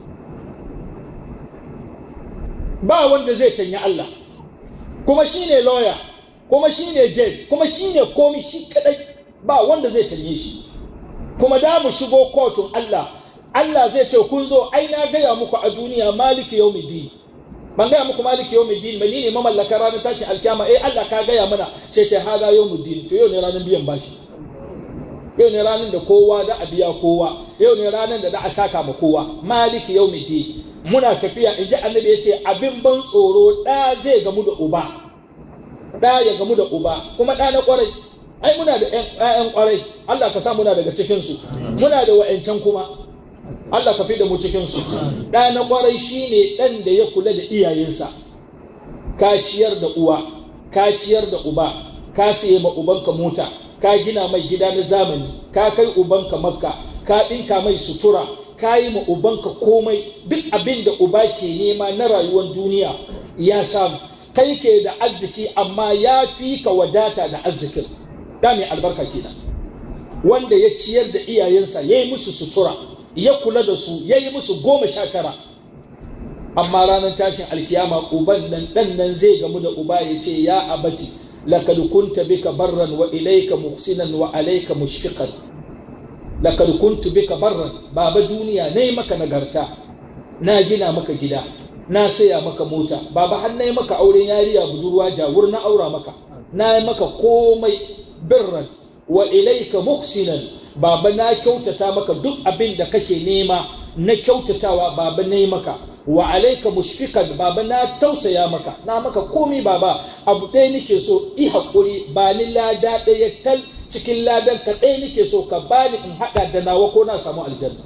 ba wanda zai canyi Allah kuma shine lawyer kuma shine judge kuma shine komi shi kadai ba wanda zai canye shi kuma da mu shigo kotun Allah Allah zai ce kun zo ai na gaya muku a duniya maliki yawmiddin ban gaya muku maliki yawmiddin ba ni ne mamallaka ranar tashin alkiyama eh Allah ka gaya mana ce ce hada yawmiddin to yau ne ranar biyan bashi yau ne ranar da kowa da a biya kowa yau ne ranar da da a saka ma kowa maliki yawmiddin muna tafiya in ji annabi ya ce abin ban tsoro ɗa zai gamu da uba ɗa ya gamu da uba kuma ɗa na ƙwarai ai muna da ƴaƴan ƙwarai Allah ka sa muna daga cikinsu muna da wa'ancan kuma Allah ka fi da mu cikinsu ɗa na ƙwarai shine ɗan da ya kula da iyayensa ka ciyar da uwa ka ciyar da uba ka siye ma ubanka mota ka gina mai gida na zamani ka kai ubanka makka ka ɗinka mai sutura ka yi ma ubanka komai duk abin da uba ke nema na rayuwar duniya ya samu kai ke da arziki amma ya fi ka wadata da arzikin da mai albarka kenan wanda ya ciyar da iyayensa ya yi musu sutura ya kula da su ya yi musu goma sha tara amma ranar tashin alkiyama uban nan dan nan zai gamu da uba ya ce ya abati lakad kunta bika barran wa ilayka muhsinan wa alayka mushfiqan lakad kuntu bika barran baba duniya nayi maka nagarta na gina maka gida na saya maka mota baba har nayi maka auren yariya budurwa jawur na aura maka na yi maka komai birran wa ilayka muhsinan baba na kyautata maka duk abin da kake nema na kyautatawa baba na yi maka wa alaika mushfiqan baba na tausaya maka na maka komi baba abu ɗaya nake so i haƙuri ba ni lada ɗaya tal cikin ladan ka ɗaya nake so ka bani in haɗa da nawa ko na samu aljanna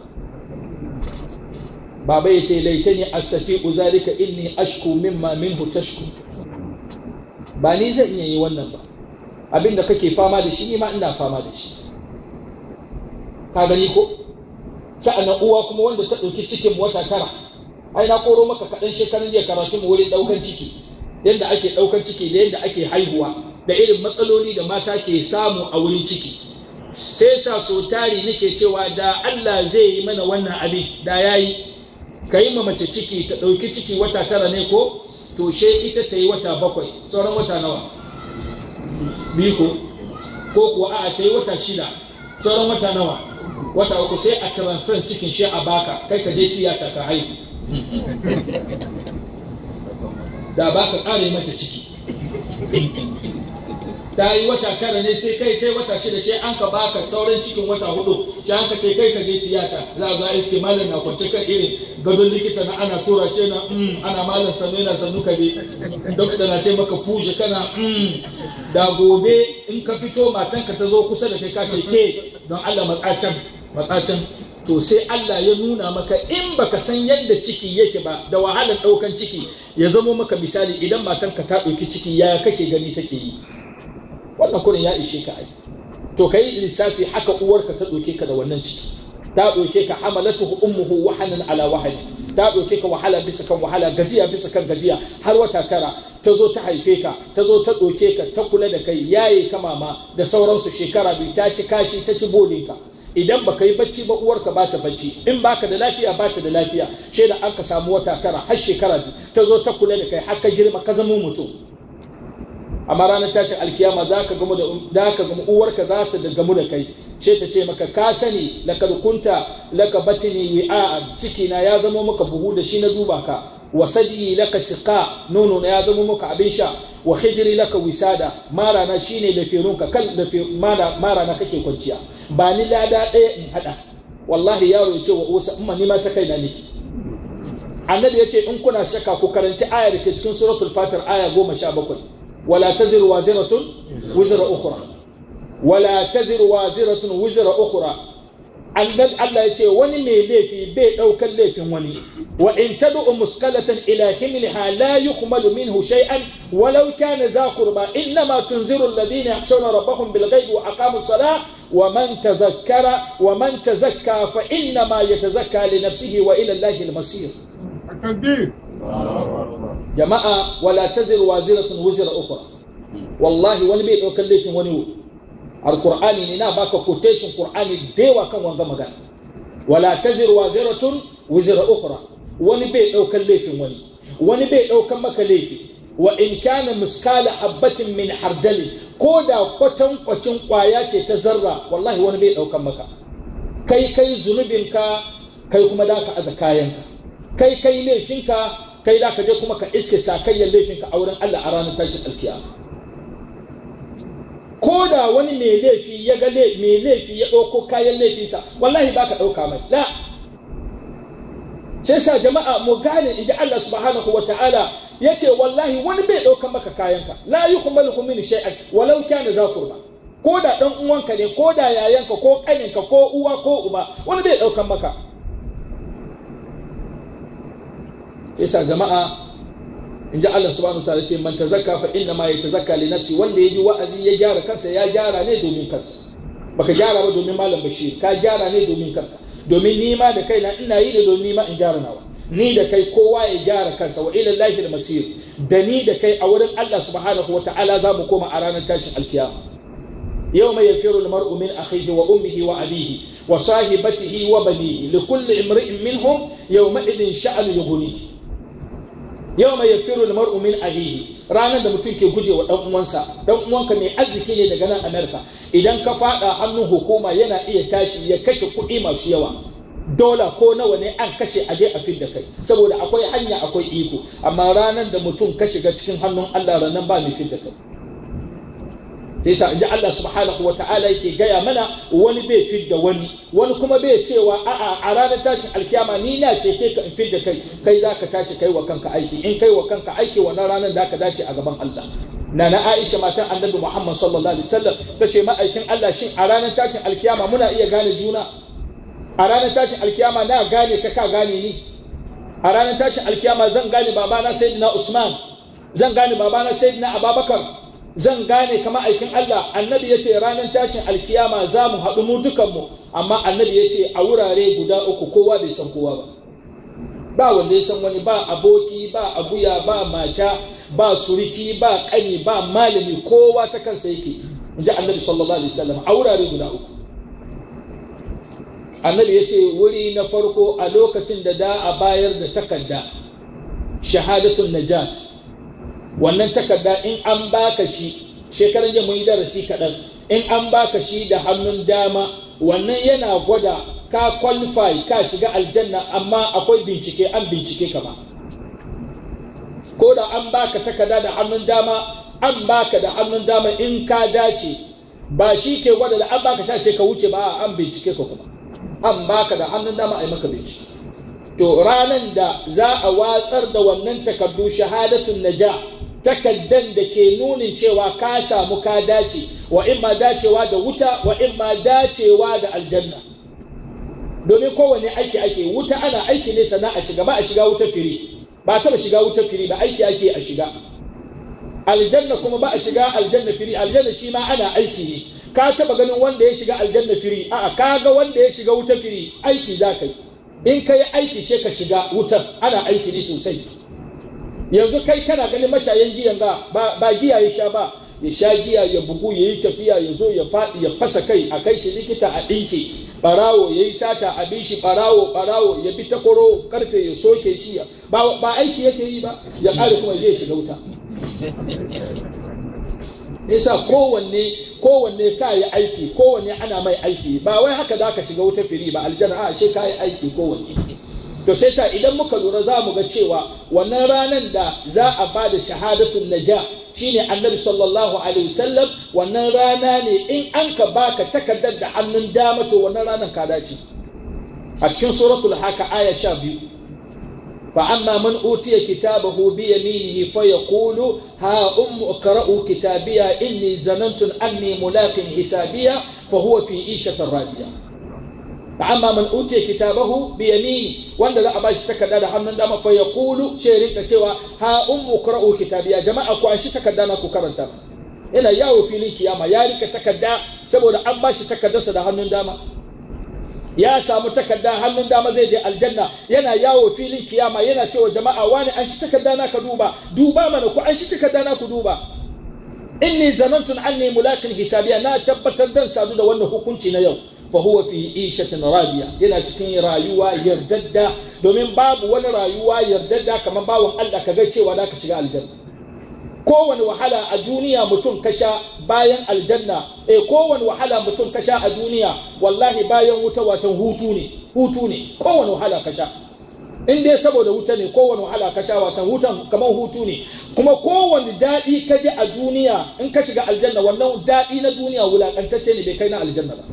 baba ya ce laitani astafi uzalika inni ashku mimma minhu tashku ba ni zan iya yi wannan ba abin da kake fama da shi ni ma ina fama da shi ka gani ko sa'an uwa kuma wanda ta ɗauki cikin wata tara ai na koro maka kaɗan shekarun jiya karatu mu wurin ɗaukan ciki yadda ake ɗaukan ciki da yadda ake haihuwa da irin matsaloli da mata ke samu a wurin ciki sai sa so tari nake cewa da Allah zai yi mana wannan abin da ya yi ka yi ma mace ciki ta ɗauki ciki wata tara ne ko to she ita ta yi wata bakwai sauran wata nawa biyu ko ko kuwa a ta yi wata shida sauran wata nawa wata uku sai a transfer cikin shi a baka kai ka je tiyata ka haihu da ba ka ƙare mata ciki ta yi wata tara ne sai kai ta yi wata shida sai an ka baka sauran cikin wata hudu sai an ka ce kai ka je tiyata za a za iske malam na kwance kan irin gadon likita na ana tura shi na ana malam sannu yana sannu ka je dokta na ce maka fuje kana da gobe in ka fito matanka ta zo kusa da kai ka ce ke don Allah matsacin matsacin to sai Allah ya nuna maka in baka san yadda ciki yake ba da wahalar ɗaukan ciki ya zamo maka misali idan matanka ta ɗauki ciki ya kake gani take yi wannan kurin ya ishe ka ai to ka yi lissafi haka uwarka ta ɗauke ka da wannan ciki ta ɗauke ka hamalatuhu ummuhu wahanan ala wahani ta ɗauke ka wahala bisa kan wahala gajiya bisa kan gajiya har wata tara ta zo ta haife ka ta zo ta ɗauke ka ta kula da kai yaye ka mama da sauransu shekara biyu ta ci kashi ta ci bodin ka idan baka yi bacci ba uwarka ba ta bacci in baka da lafiya ba ta da lafiya she da an ka samu wata tara har shekara biyu ta zo ta kula da kai har ka girma ka zama mutum amma ranar tashin alkiyama za ka gamu da ka gamu uwarka za ta gamu da kai she ta ce maka ka sani lakad kunta laka batini wi'a ciki na ya zama maka buhu da shi na duba ka wa sadi laka siqa nono na ya zama maka abin sha wa hijri laka wisada mara na shine da firunka kan da mara mara na kake kwanciya ba ni lada ɗaya in hada wallahi yaro ya ce wa uwarsa amma ni ma ta kai na niki annabi ya ce in kuna shakka ku karanci aya da ke cikin suratul fatir aya goma sha bakwai wala taziru waziratun wizra ukhra wala taziru waziratun wizra ukhra annabi Allah ya ce wani mai laifi bai ɗaukar laifin wani wa in tad'u muskalatan ila himliha la yuhmalu minhu shay'an walau kana za qurba innama tunziru alladhina yakhshawna rabbahum bil ghaibi wa aqamu as-salah wa man tadhakkara wa man tazakka fa innama yatazakka li nafsihi wa ila allahi al-masir التكبير jama'a wala taziru waziratun wizra ukhra wallahi wani bai ɗaukar laifin wani alqur'ani ne na baka quotation qur'ani dewa kan wanga magana wala taziru waziratun wizra ukhra wani bai ɗaukar laifin wani wani bai ɗaukar maka laifi wa in kana miskala habbatin min hardali ko da kwatan kwacin kwaya ce ta zarra wallahi wani bai ɗaukar maka kai kai zunubinka kai kuma da ka aza kayanka kai kai laifinka kai da ka je kuma ka iske sakayyar laifinka a wurin Allah a ranar tashin alkiyama ko da wani mai laifi ya ga mai laifi ya ɗauko kayan laifinsa wallahi ba ka ɗauka mai la sai sa jama'a mu gane inji Allah subhanahu wa ta'ala ya ce wallahi wani bai ɗauka maka kayanka la yi kuma min shay'an walau kana za kurba ko da ɗan uwanka ne ko da yayanka ko ƙaninka ko uwa ko uba wani bai ɗaukan maka yasa jama'a in ji Allah subhanahu wa ta'ala ce man tazakka fa inna ma yatazakka li nafsi wanda ya ji wa'azi ya gyara kansa ya gyara ne domin kansa baka gyara ba domin malam bashir ka gyara ne domin kanka domin ni ma da kaina ina yi da domin ni ma in gyara nawa ni da kai kowa ya gyara kansa wa ila lahi al-masir da ni da kai a wurin Allah subhanahu wa ta'ala za mu koma a ranar tashin alkiyama يوم يفر المرء من أخيه وأمه وأبيه وصاحبته وبنيه لكل امرئ منهم يومئذ شأن يغنيه yau mai yafiru da mar'u min ahihi ranar da mutum ke guje wa dan uwansa dan uwanka mai arziki ne daga nan Amerika idan ka fada hannun hukuma yana iya tashi ya kashe kuɗi masu yawa dola ko nawa ne an kashe aje a fidda kai saboda akwai hanya akwai iko amma ranar da mutum ka shiga cikin hannun Allah ranar ba mai fidda kai sai sa inji Allah subhanahu wa ta'ala yake gaya mana wani bai fidda wani wani kuma bai cewa a'a a ranar tashin alkiyama ni na cece ka in fidda kai kai za ka tashi kai wa kanka aiki in kai wa kanka aiki wannan ranar da ka dace a gaban Allah na na Aisha matan Annabi Muhammad sallallahu alaihi wasallam ta ce ma'aikin Allah shin a ranar tashin alkiyama muna iya gane juna a ranar tashin alkiyama na gane ka ka gane ni a ranar tashin alkiyama zan gane babana sayyidina Usman zan gane babana sayyidina Abubakar zan gane kama aikin Allah annabi ya ce ranar tashin alkiyama za mu haɗu mu dukanmu amma annabi ya ce a wurare guda uku kowa bai san kowa ba ba wanda ya san wani ba aboki ba abuya ba mata ba suriki ba ƙani ba malami kowa ta kansa yake inji annabi sallallahu alaihi wasallam a wurare guda uku annabi ya ce wuri na farko a lokacin da da a bayar da takarda shahadatun najat wannan takarda in an baka shi shekaran jiya mun yi darasi kaɗan in an baka shi da hannun dama wannan yana gwada ka qualify ka shiga aljanna amma akwai bincike an bincike ka ba ko da an baka takarda da hannun dama an baka da hannun dama in ka dace ba shi ke gwada da an baka sha ce ka wuce ba an bincike ka kuma an baka da hannun dama a yi maka bincike to ranan da za a watsar da wannan takardu shahadatun naja takaddan da ke nunin cewa ka samu ka dace wa in ma dacewa da wuta wa in ma dacewa da aljanna domin kowane aiki ake wuta ana aiki ne sana a shiga ba a shiga wuta firi ba taba shiga wuta firi ba aiki ake a shiga aljanna kuma ba a shiga aljanna firi aljanna shi ma ana aiki ne ka taba ganin wanda ya shiga aljanna firi a'a ka ga wanda ya shiga wuta firi aiki za ka yi in ka yi aiki sai ka shiga wutar ana aiki ne sosai yanzu kai kana ganin mashayan giyan ga ba giya ya sha ba ya sha giya ya bugu ya yi tafiya ya zo ya faɗi ya fasa kai a kai shi likita a ɗinke barawo ya yi sata a bi shi barawo barawo ya bi takwaro karfe ya soke shi ba aiki yake yi ba ya ƙare kuma zai shiga wuta nisa kowanne kowanne ka yi aiki kowanne ana mai aiki ba wai haka za ka shiga wuta firi ba aljanna a shi ka yi aiki kowanne to sai sa idan muka lura za mu ga cewa wannan ranar da za a ba da shahadatun naja shine annabi sallallahu alaihi wasallam wannan rana ne in an ka baka takardar da hannun dama to wannan ranar ka dace a cikin suratul haka aya sha biyu فأما من أوتي كتابه بيمينه فيقول ها أم اقرأوا كتابيا إني ظننت أني ملاق حسابيا فهو في عيشة راضية فأما من أوتي كتابه بيمينه وأن لا أباش تكدد حمن دام فيقول شيرين كتوا ها أم اقرأوا كتابيا جماعة كو أنشي تكدنا كو كرنتا ina yawo filin kiyama ya rika takarda saboda an bashi takardarsa da hannun dama ya samu takarda hannun dama zai je aljanna yana yawo filin kiyama yana cewa jama'a wani an shi takarda na ka duba duba mana ku an shi takarda na ku duba inni zanantu anni mulakin hisabiya na tabbatar dan sadu da wannan hukunci na yau fa huwa fi ishatin radiya yana cikin rayuwa yardadda domin babu wani rayuwa yardadda kamar bawon Allah ka ga cewa da ka shiga aljanna kowane wahala a duniya mutum kasha bayan aljanna eh kowane wahala mutum kasha a duniya wallahi bayan wuta watan hutu ne hutu ne kowane wahala kasha in dai saboda wuta ne kowane wahala kasha watan hutan kamar hutu ne kuma kowane daɗi ka ji a duniya in ka shiga aljanna wannan daɗi na duniya wulakantacce ne bai kai na aljanna ba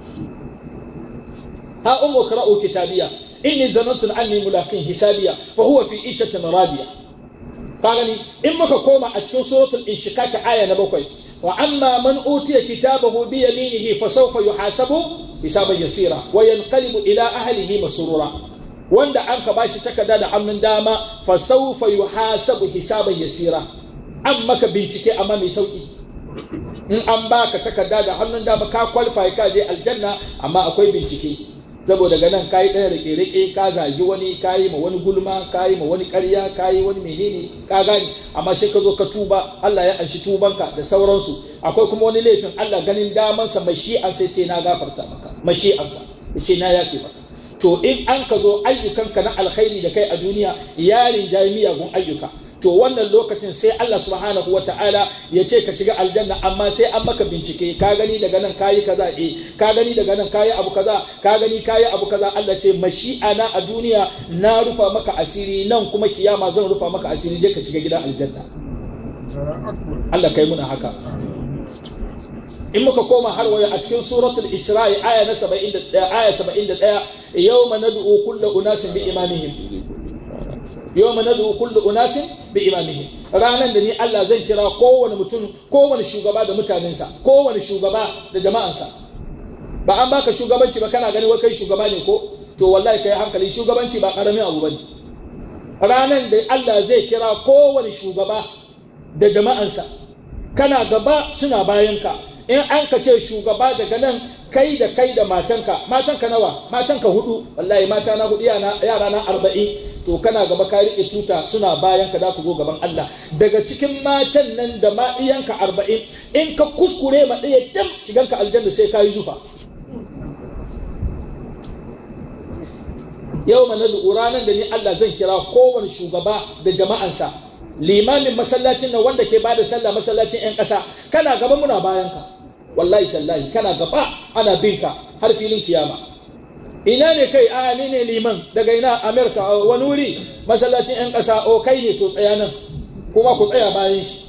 ha ummu qara'u kitabiya inni zanantu anni mulaqin hisabiya fa huwa fi ishatin radiya ka gani in muka koma a cikin suratul inshiqaq aya na bakwai wa amma man utiya kitabahu bi yaminihi fa sawfa yuhasabu hisaban yasira wa yanqalibu ila ahlihi masrura wanda an ka bashi takarda da hannun dama fa sawfa yuhasabu hisaban yasira an maka bincike amma mai sauki in an baka takarda da hannun dama ka qualify ka je aljanna amma akwai bincike saboda daga nan kayi ɗaya rike rike ka zagi wani kayi ma wani gulma kayi ma wani ƙarya kayi wani menene ka gane amma sai ka zo ka tuba Allah ya anshi tubanka da sauransu akwai kuma wani laifin Allah ganin damansa mashi'an sai ce na gafarta maka mashi'ansa ya ce na yafe maka to in an ka zo ayyukanka na alkhairi da kai a duniya yarin jayi miyagun ayyuka to wannan lokacin sai Allah subhanahu wa ta'ala ya ce ka shiga aljanna amma sai an maka bincike ka gani daga nan kayi kaza eh ka gani daga nan kayi abu kaza ka gani kayi abu kaza Allah ce mashi'ana a duniya na rufa maka asiri nan kuma kiyama zan rufa maka asiri je ka shiga gidan aljanna Allah kai muna haka in muka koma har waya a cikin suratul isra'i aya na 71 aya 71 yawma nad'u kullu unasin bi imamihim yawma nad'u kullu unasin bi imamihim ranan da ni Allah zan kira kowane mutum kowane shugaba da mutanensa kowane shugaba da jama'ansa ba an baka shugabanci ba kana gani wai kai shugaba ne ko to wallahi kai hankali shugabanci ba karamin abu bane ranan da Allah zai kira kowane shugaba da jama'ansa kana gaba suna bayanka in an ka ce shugaba daga nan kai da kai da matanka matanka nawa matanka hudu wallahi mata na hudu yara na arba'in to kana gaba ka riƙe tuta suna bayan ka za ku zo gaban Allah daga cikin matan nan da ma iyanka arba'in in ka kuskure ma ɗaya dam shiganka aljanna sai ka yi zufa yau mana ranar da ni Allah zan kira kowane shugaba da jama'ansa limamin masallacin nan wanda ke bada sallah masallacin 'yan ƙasa kana gaba muna bayan ka wallahi tallahi kana gaba ana bin ka har filin kiyama ina ne kai a ni ne liman daga ina amerika wani wuri masallacin 'yan ƙasa o kai ne to tsaya nan kuma ku tsaya bayan shi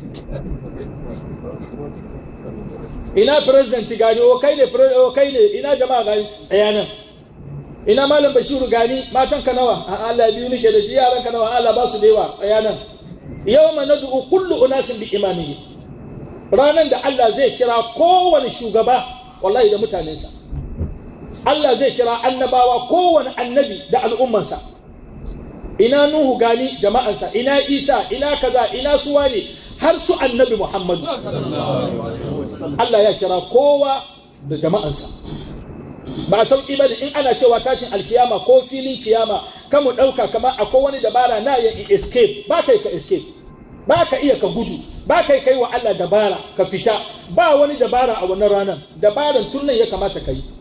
ina president gani o kai ne o kai ne ina jama'a gani tsaya nan ina malam bashiru gani matan ka nawa a Allah biyu nake da shi yaran ka nawa Allah ba su da yawa tsaya nan yawma nad'u kullu unasin bi imamihi ranan da Allah zai kira kowane shugaba wallahi da mutanensa Allah zai kira annabawa kowane annabi da al'ummansa ina Nuhu gani jama'ansa ina Isa ina kaza ina suwa ne har su annabi Muhammadu Allah ya kira kowa da jama'ansa ba sauki ba in ana cewa tashin alkiyama ko filin kiyama kamu ɗauka kamar akwai wani dabara na yin escape ba kai ka escape ba ka iya ka gudu ba kai kai wa Allah dabara ka fita ba wani dabara a wannan ranar dabaran tun nan ya kamata ka yi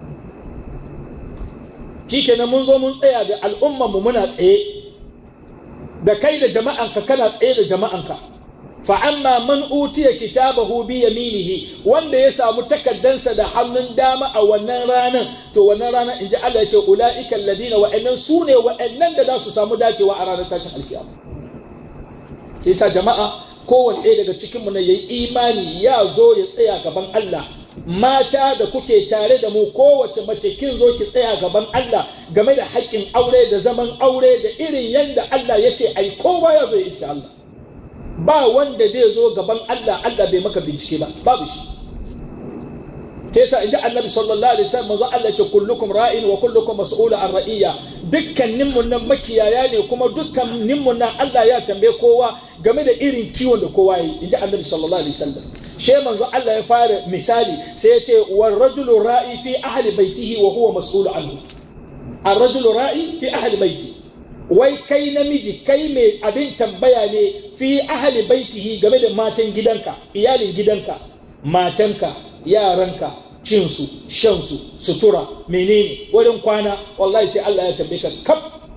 shikenan mun zo mun tsaya da al'umman mu muna tsaye da kai da jama'anka kana tsaye da jama'anka fa amma man utiya kitabahu bi yaminihi wanda ya samu takaddansa da hannun dama a wannan ranar to wannan ranar inji Allah ya ce ulaika alladina wa'annan sune wa'annan da za su samu dacewa a ranar tashin alkiyama ke sa jama'a kowane ɗaya daga cikinmu na yayi imani ya zo ya tsaya gaban Allah mata da kuke tare da mu kowace mace kin zo ki tsaya gaban Allah game da haƙƙin aure da zaman aure da irin yadda Allah ya ce ai kowa ya zo ya iska Allah ba wanda zai zo gaban Allah Allah bai maka bincike ba babu shi sai sa inji annabi sallallahu alaihi wasallam manzo Allah ce kullukum ra'in wa kullukum mas'ulun an ra'iyya dukkanin mun nan makiyaya ne kuma dukkanin mun nan Allah ya tambaye kowa game da irin kiwon da kowa yi inji annabi sallallahu alaihi wasallam she manzo Allah ya fara misali sai ya ce war rajulu ra'i fi ahli baitihi wa huwa mas'ul anhu ar rajulu ra'i fi ahli baiti wai kai namiji kai mai abin tambaya ne fi ahli baitihi game da matan gidanka iyalin gidanka matanka yaranka cinsu shansu sutura menene wurin kwana wallahi sai Allah ya tambaye ka kaf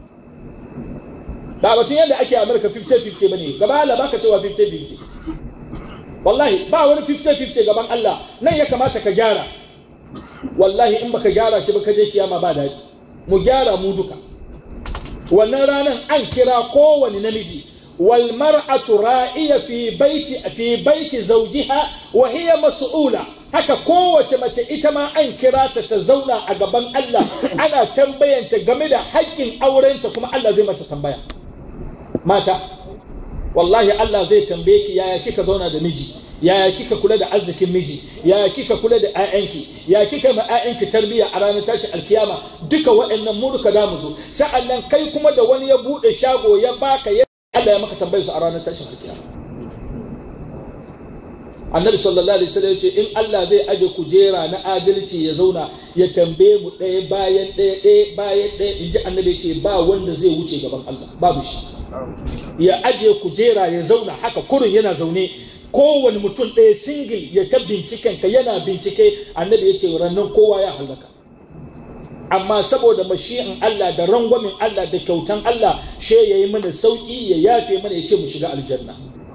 ba batun yadda ake amurka 50-50 bane gaba Allah baka cewa 50-50 wallahi ba wani 50-50 gaban Allah nan ya kamata ka gyara wallahi in baka gyara shi ba ka je kiyama ba daɗi mu gyara mu duka wannan ranar an kira kowane namiji wal mar'atu ra'iya fi baiti fi baiti zawjiha wa hiya mas'ula haka kowace mace ita ma an kira ta ta zauna a gaban Allah ana tambayanta game da haƙƙin aurenta kuma Allah zai mata tambaya mata wallahi Allah zai tambaye ki yaya kika zauna da miji yaya kika kula da arzikin miji yaya kika kula da 'ya'yanki ya kika ma 'ya'yanki tarbiyya a ranar tashin alkiyama duka waɗannan mu duka da mu zo sa'annan kai kuma da wani ya buɗe shago ya baka ya Allah ya maka tambayar su a ranar tashin alkiyama annabi sallallahu alaihi wasallam ce in Allah zai aje kujera na adalci ya zauna ya tambaye mu ɗaya bayan ɗaya ɗaya bayan ɗaya in ji annabi ce ba wanda zai wuce gaban Allah babu shi ya aje kujera ya zauna haka kurin yana zaune kowane mutum ɗaya singil ya ta binciken ka yana bincike annabi ya ce rannan kowa ya halaka amma saboda mashi'in Allah da rangwamin Allah da kyautan Allah she ya yi mana sauƙi ya yafe mana ya ce mu shiga aljanna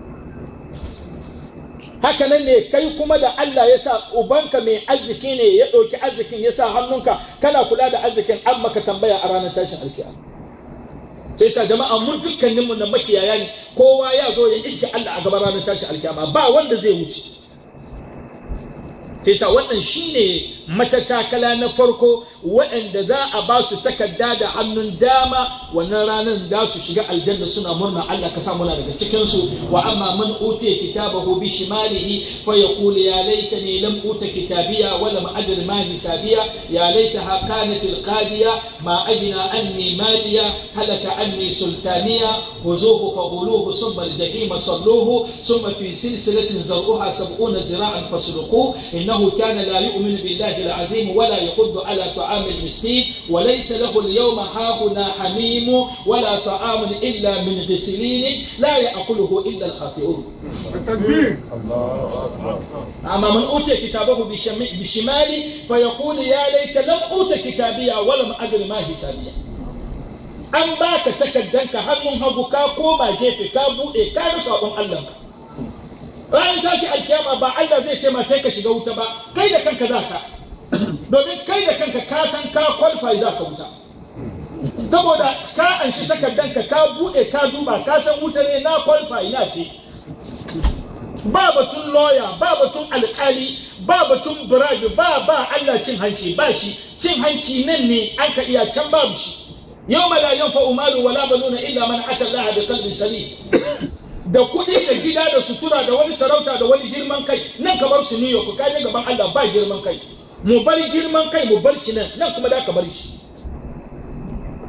haka nan ne kai kuma da Allah ya sa ubanka mai arziki ne ya ɗauki arzikin ya sa hannunka kana kula da arzikin an maka tambaya a ranar tashin alkiyama sai sa jama'a mun dukkanin mu na makiyaya ne kowa ya zo ya iske Allah a gaban ranar tashin alkiyama ba wanda zai wuce sai sa wannan shine matattakala na farko waɗanda za a ba su takarda da hannun dama wannan ranar za su shiga aljanna suna murna Allah ka sa muna daga cikin su wa amma man utiya kitabahu bi shimalihi fa yaqulu ya laitani lam uta kitabiya wa lam adri ma hisabiya ya laitaha kanat alqadiya ma ajna anni maliya halaka anni sultaniya خذوه فغلوه ثم الجحيم صلوه ثم في سلسلة زرعها سبعون ذراعا فاسلكوه إنه كان لا يؤمن بالله العظيم ولا يحض على طعام المسكين وليس له اليوم هاهنا حميم ولا طعام إلا من غسلين لا يأكله إلا الخاطئون التكبير الله اكبر أما من أوتي كتابه بشم- بشمالي فيقول يا ليت لم أوت كتابيا ولم أدر ما حسابيا an baka takaddanka hannun hagu ka koma gefe ka buɗe ka ga sabon Allah ka ranar tashi alkiyama ba Allah zai ce ma kai ka shiga wuta ba kai da kanka za ka domin kai da kanka ka san ka qualify za ka wuta saboda ka anshi takaddanka ka buɗe ka duba ka san wuta ne na qualify na ce ba batun lawyer ba batun alkali ba batun bribe ba ba Allah cin hanci ba shi cin hanci nan ne an ka iya can babu shi yawma la yanfa'u malu wala banuna illa man ata Allah bi qalbin salim da kuɗi da gida da sutura da wani sarauta da wani girman kai nan ka bar su New York ka je gaban Allah ba girman kai mu bar girman kai mu bar shi nan nan kuma da ka bar shi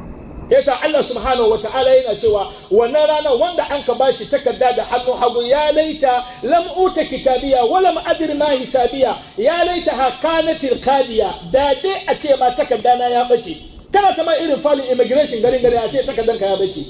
yasa Allah subhanahu wa ta'ala yana cewa wannan rana wanda an ka bashi takarda da hannu hagu ya laita lam uta kitabiya wa lam adri ma hisabiya ya laita ha kanatil qadiya da dai a ce ma takarda na ya bace kana ta ma irin falin immigration garin garin a ce takardan ka ya bace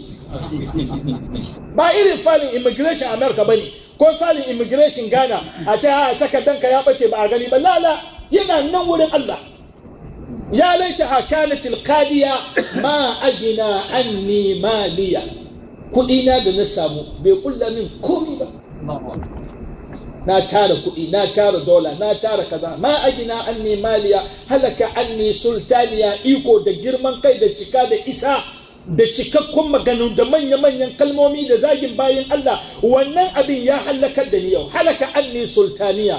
ba irin falin immigration America bane ko falin immigration Ghana a ce ha takardan ka ya bace ba a gani ba lala yana nan wurin Allah يا ليتها كانت القادية ما أجنى عني مالية كلنا da na samu bai kulla min komi ba na tara kuɗi na tara dola na tara kaza ma agina anni maliya halaka anni sultaniya iko da girman kai da cika da isa da cikakkun maganu da manya-manyan kalmomi da zagin bayan Allah wannan abin ya halakar da ni yau halaka anni sultaniya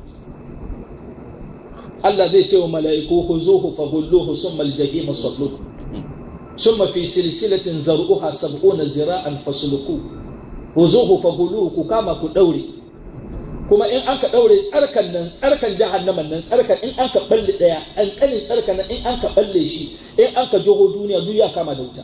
Allah zai ce wa mala'iku ku zuhu fa hulluhu summa aljahima sallu summa fi silsilatin zar'uha sab'una zira'an fasluku huzuhu fa hulluhu ku kama ku daure kuma in an ka daure tsarkan nan tsarkan jahannaman nan tsarkan in an ka balle daya an kanin tsarkan nan in an ka balle shi in an ka joho duniya duk ya kama da wuta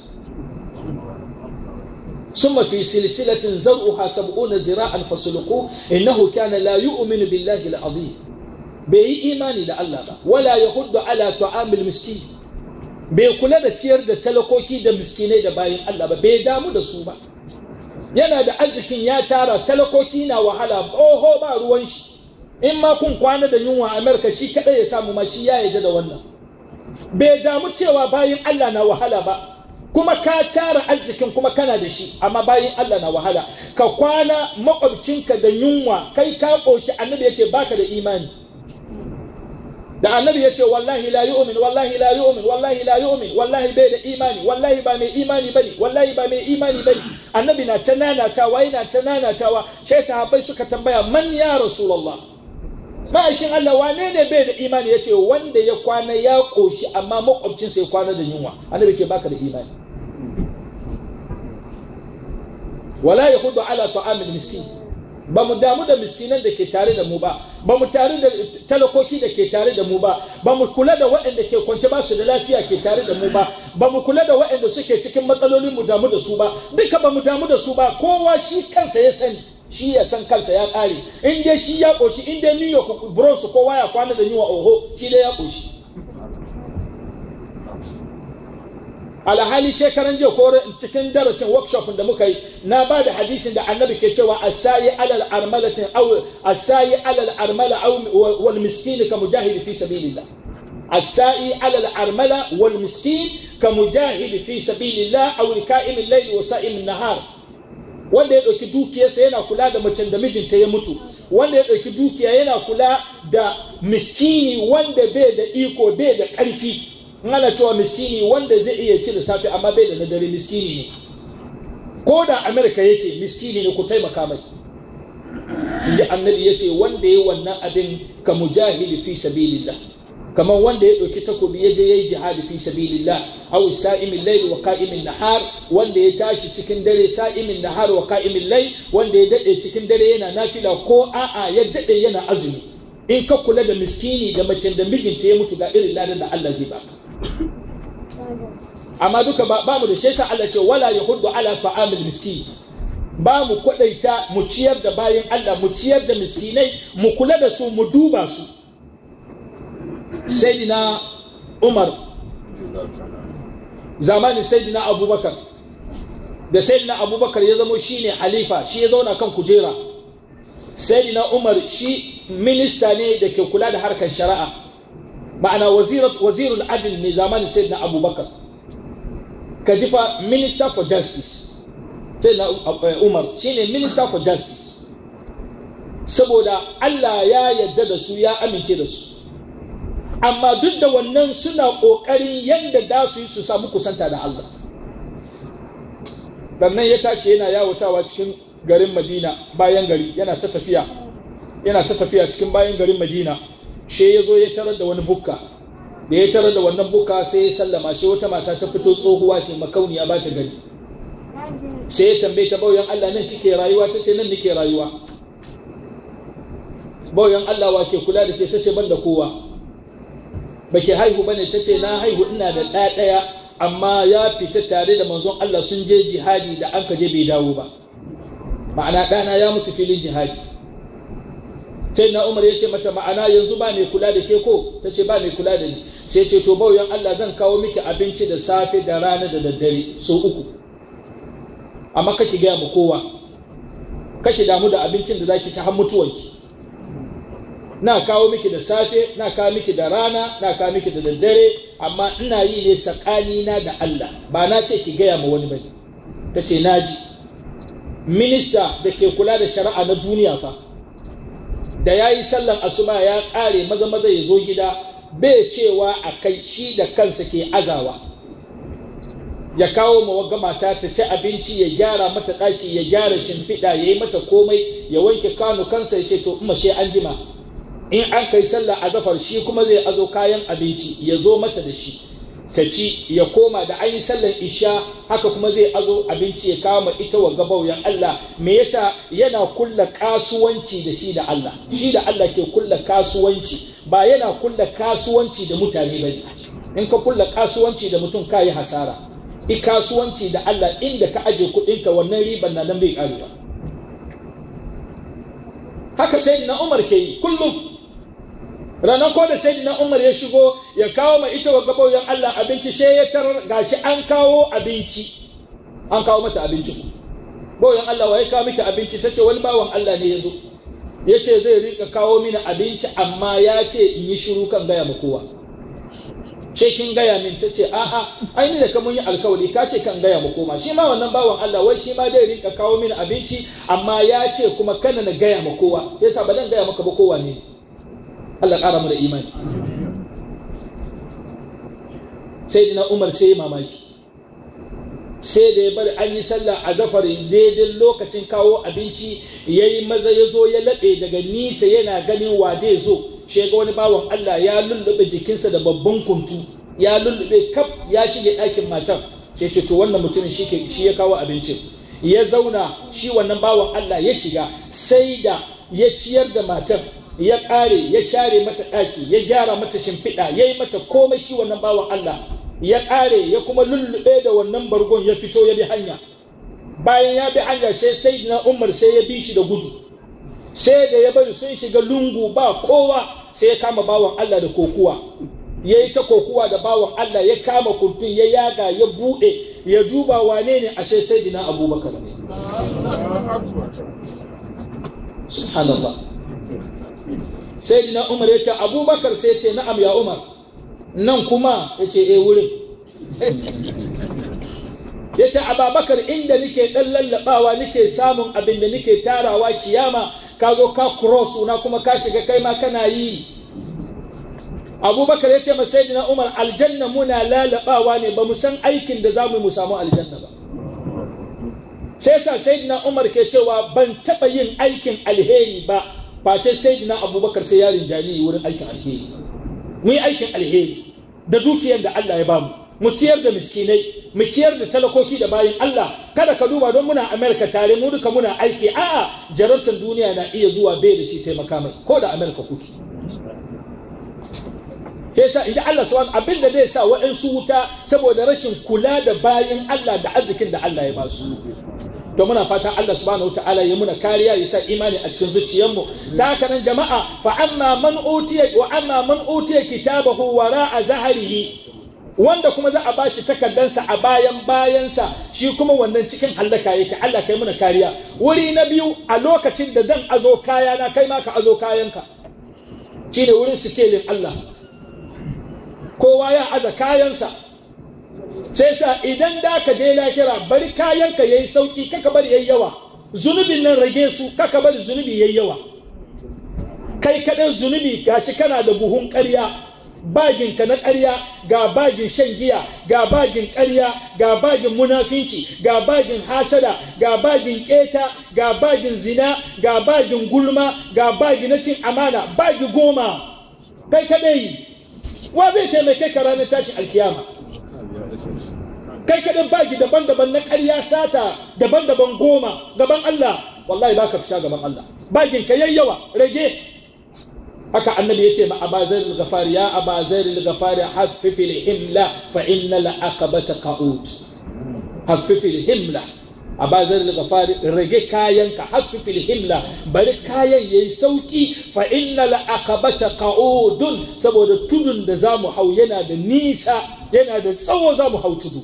ثم في سلسلة زرعها سبعون ذراعا فسلكوه إنه كان لا يؤمن بالله العظيم bai yi imani da Allah ba wala ya hudu ala ta'amil miskin bai kula da ciyar da talakoki da miskinai da bayan Allah ba bai damu da su ba yana da arzikin ya tara talakoki na wahala oho ba ruwan shi in ma kun kwana da yunwa Amerika shi kadai ya samu ma shi ya yarda da wannan bai damu cewa bayan Allah na wahala ba kuma ka tara arzikin kuma kana da shi amma bayan Allah na wahala ka kwana makwabcinka da yunwa kai ka koshi annabi yace baka da imani da annabi ya ce wallahi la yu'min wallahi la yu'min wallahi la yu'min wallahi bai da imani wallahi ba mai imani bane wallahi ba mai imani bane annabi na ta nanatawa yana ta nanatawa sai sahabbai suka tambaya man ya rasulullah ma'aikin Allah wane ne bai da imani ya ce wanda ya kwana ya koshi amma makwabcinsa ya kwana da yunwa annabi ce baka da imani wala yahudu ala ta'amil miskin ba mu damu da miskinan da ke tare da mu ba ba mu tare da talakoki da ke tare da mu ba ba mu kula da waɗanda ke kwance ba su da lafiya ke tare da mu ba ba mu kula da waɗanda suke cikin matsalolin mu damu da su ba duka ba mu damu da su ba kowa shi kansa ya sani shi ya san kansa ya ƙare in dai shi ya ƙoshi in dai New York Bronx kowa ya kwana da yunwa oho shi dai ya ƙoshi alhali shekaran jiya ko cikin darasin workshop da muka yi na ba da hadisin da annabi ke cewa asayi alal armalatin aw asayi alal armala aw wal miskin ka mujahid fi sabilillah asayi alal armala wal miskin ka mujahid fi sabilillah aw ka'im al-layl wa sa'im an-nahar wanda ya dauki dukiyarsa yana kula da macen da mijinta ya mutu wanda ya dauki dukiya yana kula da miskini wanda bai da iko bai da karfi ana cewa miskini wanda zai iya ci da safe amma bai da na dare miskini ne ko da amerika yake miskini ne ku taimaka mai inji annabi ya ce wanda ya wannan abin ka mujahidi fi sabilillah kamar wanda ya ɗauki takobi ya je ya yi jihadi fi sabilillah aw sa'imin layl wa qa'imin nahar wanda ya tashi cikin dare sa'imin nahar wa qa'imin layl wanda ya dade cikin dare yana nafila ko a'a ya dade yana azumi in ka kula da miskini da macen da mijinta ya mutu ga irin ladan da Allah zai baka amma duka ba mu da shi yasa Allah ce wala yahuddu ala ta'amil miskin ba mu kwadaita mu ciyar da bayan Allah mu ciyar da miskinai mu kula da su mu duba su sayyidina Umar zamanin sayyidina Abubakar da sayyidina Abubakar ya zama shine halifa shi ya zauna kan kujera sayyidina Umar shi minista ne da ke kula da harkar shari'a ma'ana wazirul adil ne zamanin sayyidina abubakar ka jifa minister for justice sayyidina umar shine minister for justice saboda allah ya yadda da su ya amince da su amma duk da wannan suna ƙoƙarin yadda da su yi su samu kusanta da allah sannan ya tashi yana yawatawa cikin garin madina bayan gari yana ta tafiya yana ta tafiya cikin bayan garin madina she ya zo ya tarar da wani bukka da ya tarar da wannan bukka sai ya sallama shi wata mata ta fito tsohuwa ce makauniya ba ta gani sai ya tambaye ta bauyan Allah nan kike rayuwa ta ce nan nike rayuwa bauyan Allah wa ke kula da ke ta ce ban da kowa ba ke haihu bane ta ce na haihu ina da ɗaya ɗaya amma ya fita tare da manzon Allah sun je jihadi da an ka je bai dawo ba ma'ana ɗana ya mutu filin jihadi sai na umar ya ce mata ma'ana yanzu ba mai kula da ke ko ta ce ba mai kula da ni sai ce to bauyan Allah zan kawo miki abinci da safe da rana da daddare so uku amma kake gaya mu kowa kake damu da abincin da zaki ci har mutuwanki na kawo miki da safe na kawo miki da rana na kawo miki da daddare amma ina yi ne tsakanina da Allah ba na ce ki gaya ma wani bane ta ce naji minista da ke kula da shari'a na duniya fa da ya yi sallan asuba ya ƙare maza maza ya zo gida bai cewa a kai shi da kansa ke azawa ya kawo ma wagga mata ta ci abinci ya gyara mata ɗaki ya gyara shimfiɗa ya yi mata komai ya wanke kanu kansa ya ce to in she an jima in an kai sallah azafar shi kuma zai azo kayan abinci ya zo mata da shi ta ci ya koma da an yi sallar isha haka kuma zai azo abinci ya kama ita wa gabauyan Allah me yasa yana kulla kasuwanci da shi da Allah shi da Allah ke kulla kasuwanci ba yana kulla kasuwanci da mutane bane in ka kulla kasuwanci da mutum ka yi hasara i kasuwanci da Allah inda ka aje kuɗinka wannan riban na nan bai karewa haka sai na Umar ke yi kullum ranar ko da sai na umar ya shigo ya kawo ma ita wa gaɓoyin Allah abinci she ya tarar gashi an kawo abinci an kawo mata abinci boyan Allah wa ya kawo miki abinci ta ce wani bawan Allah ne ya zo ya ce zai rika kawo mini abinci amma ya ce in yi shiru kan gaya ma kowa she kin gaya min ta ce a'a ai ni da ka mun yi alkawari ka ce kan gaya ma koma shi ma wannan bawan Allah wai shi ma zai rika kawo mini abinci amma ya ce kuma kana na gaya ma kowa sai sa ba dan gaya maka ba kowa ne Allah ƙara mu da imani sai dina Umar sai mamaki sai da ya bari an yi sallah a zafari daidai lokacin kawo abinci ya yi maza ya zo ya laɓe daga nisa yana ganin wa zai zo shi ga wani bawan Allah ya lullube jikinsa da babban kuntu ya lullube kaf ya shige ɗakin matar sai ce to wannan mutumin shi ya kawo abincin ya zauna shi wannan bawan Allah ya shiga sai da ya ciyar da matar ya ƙare ya share mata ɗaki ya gyara mata shimfiɗa ya yi mata komai shi wannan bawan Allah ya ƙare ya kuma lullube da wannan bargon ya fito ya bi hanya bayan ya bi hanya sai sai na umar sai ya bi shi da gudu sai da ya bari sun shiga lungu ba kowa sai ya kama bawan Allah da kokuwa ya yi ta kokuwa da bawan Allah ya kama kurtun ya yaga ya buɗe ya duba wane ne ashe sai dina abubakar ne subhanallah sai dina umar ya ce abubakar sai ce na'am ya umar nan kuma ya ce e wurin ya ce ababakar inda nike ɗan lallaɓawa nike samun abin da nike tarawa kiyama ka zo ka cross na kuma ka shiga kai ma kana yi abubakar ya ce masai umar aljanna muna lalabawa ne ba mu san aikin da za mu mu samu aljanna ba sai sa sayyidina umar ke cewa ban taɓa yin aikin alheri ba face sayyidina abubakar sai yarin jani wurin aikin alheri mu yi aikin alheri da dukiyar da Allah ya bamu mu ciyar da miskinai mu ciyar da talakoki da bayin Allah kada ka duba don muna Amerika tare mu duka muna aiki a'a jarantar duniya na iya zuwa bai da shi taimaka mai ko da Amerika kuke sai sa inda Allah subhanahu abin da zai sa waɗansu wuta saboda rashin kula da bayin Allah da arzikin da Allah ya ba su to muna fatan Allah subhanahu wataala ya muna kariya ya sa imani a cikin zuciyarmu ta haka nan jama'a fa amma man utiya wa amma man utiya kitabahu wara'a zahrihi wanda kuma za a bashi takardansa a bayan bayansa shi kuma wannan cikin hallaka yake Allah kai muna kariya wuri na biyu a lokacin da dan azo kaya na kai ma ka azo kayanka shine wurin sikelin Allah kowa ya aza kayansa sai sa idan da ka je lahira bari kayanka yayi sauki kaka bari yayi yawa zunubin nan rage su kaka bari zunubi yayi yawa kai kaɗan zunubi gashi kana da buhun ƙarya bagin ka na ƙarya ga bagin shan giya ga bagin ƙarya ga bagin munafinci ga bagin hasada ga bagin ƙeta ga bagin zina ga bagin gulma ga bagi na cin amana bagi goma kai kaɗai wa zai taimake ka ranar tashin alkiyama kai kaɗai bagi daban-daban na ƙarya sata daban-daban goma gaban Allah wallahi ba ka fita gaban Allah bagin ka yayyawa rage haka annabi yace ma abazair al-ghafari ya abazair al-ghafari haffif al-himla fa inna al-aqabata qa'ud haffif al-himla abazair al-ghafari rage kayanka haffif al-himla bari kayan yayi sauki fa inna al-aqabata qa'udun saboda tudun da zamu hau yana da nisa yana da tsawo zamu hau tudu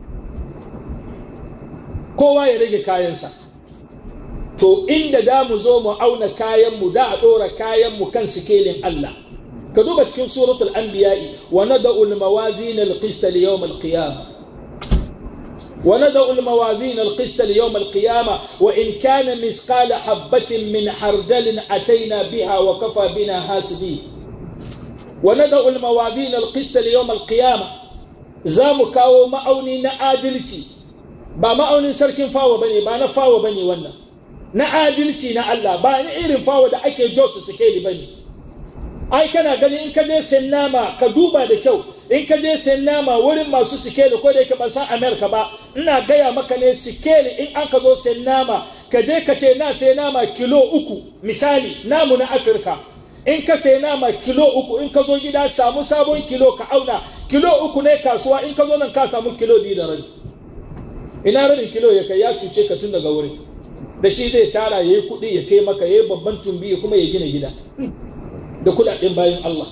kowa ya rage kayansa to inda da mu zo mu auna kayanmu da a ɗora kayanmu kan sikelin Allah ka duba cikin suratul anbiya'i wa nada'u al-mawazin al-qist li yawm al-qiyamah wa nada'u al-mawazin al-qist li yawm al-qiyamah wa in kana misqala habatin min hardalin ataina biha wa kafa bina hasibi wa nada'u al-mawazin al-qist li yawm al-qiyamah za mu kawo ma'auni na adalci ba ma'aunin sarkin fawa bane ba na fawa bane wannan na adalci na Allah ba ni irin fawa da ake jo su sikeli bane ai kana gani in ka je sayan nama ka duba da kyau in ka je sayan nama wurin masu sikeli ko da yake ban san America ba ina gaya maka ne sikeli in an ka zo sayan nama ka je ka ce na sayi nama kilo uku misali namu na Afirka in ka sayi nama kilo uku in ka zo gida samu sabon kilo ka auna kilo uku ne kasuwa in ka zo nan ka samu kilo biyu da rabi ina rabin kilo ya kai ya cuce ka tun daga wurin da shi zai tara ya yi kuɗi ya taimaka ya yi babban tumbi kuma ya gina gida da kuɗaɗen bayan Allah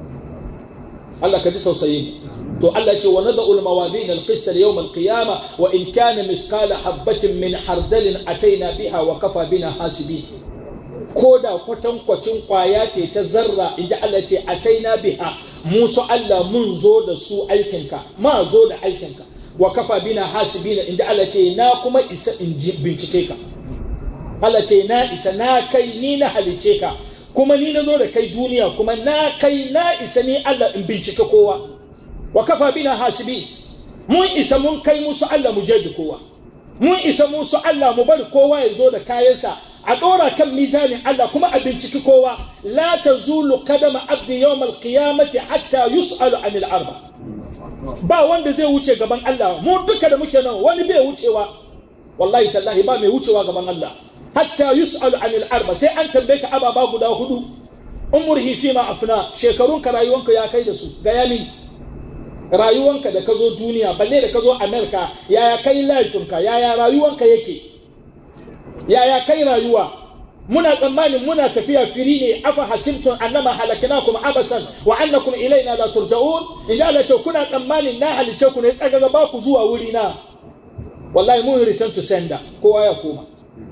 Allah ka ji tausayi to Allah ce wa nada'u al-mawadin al-qist yawm al-qiyamah wa in kana misqala habatin min hardalin ataina biha wa kafa bina hasibi ko da kwatankwacin kwaya ce ta zarra inji Allah ce ataina biha musu Allah mun zo da su aikinka ma zo da aikinka wa kafa bina hasibina inda Allah ce na kuma isa in bincike ka Allah ce na isa na kai ni na halice ka kuma ni na zo da kai duniya kuma na kai na isa ni Allah in bincike kowa wa kafa bina hasibi mun isa mun kai musu Allah mu jeji kowa mun isa musu Allah mu bari kowa ya zo da kayansa a ɗora kan mizanin Allah kuma a binciki kowa la tazulu kadama abdi yawmal qiyamati hatta yus'alu anil arba' ba wanda zai wuce gaban Allah mu duka da muke nan wani bai wucewa wallahi tallahi ba mai wucewa gaban Allah hatta yus'alu anil arba sai an tambaye ka ababa guda hudu umurhi fi ma afna shekarunka rayuwanka ya kai da su ga yamin rayuwanka da ka zo duniya balle da ka zo America yaya kai laifinka yaya rayuwanka yake yaya kai rayuwa muna tsammanin muna tafiya firi ne afa hasibtum annama halaknakum abasan wa annakum ilaina la turja'un in Allah ce kuna tsammanin na halice ku ne tsagaga ba ku zuwa wuri na wallahi mun return to sender kowa ya koma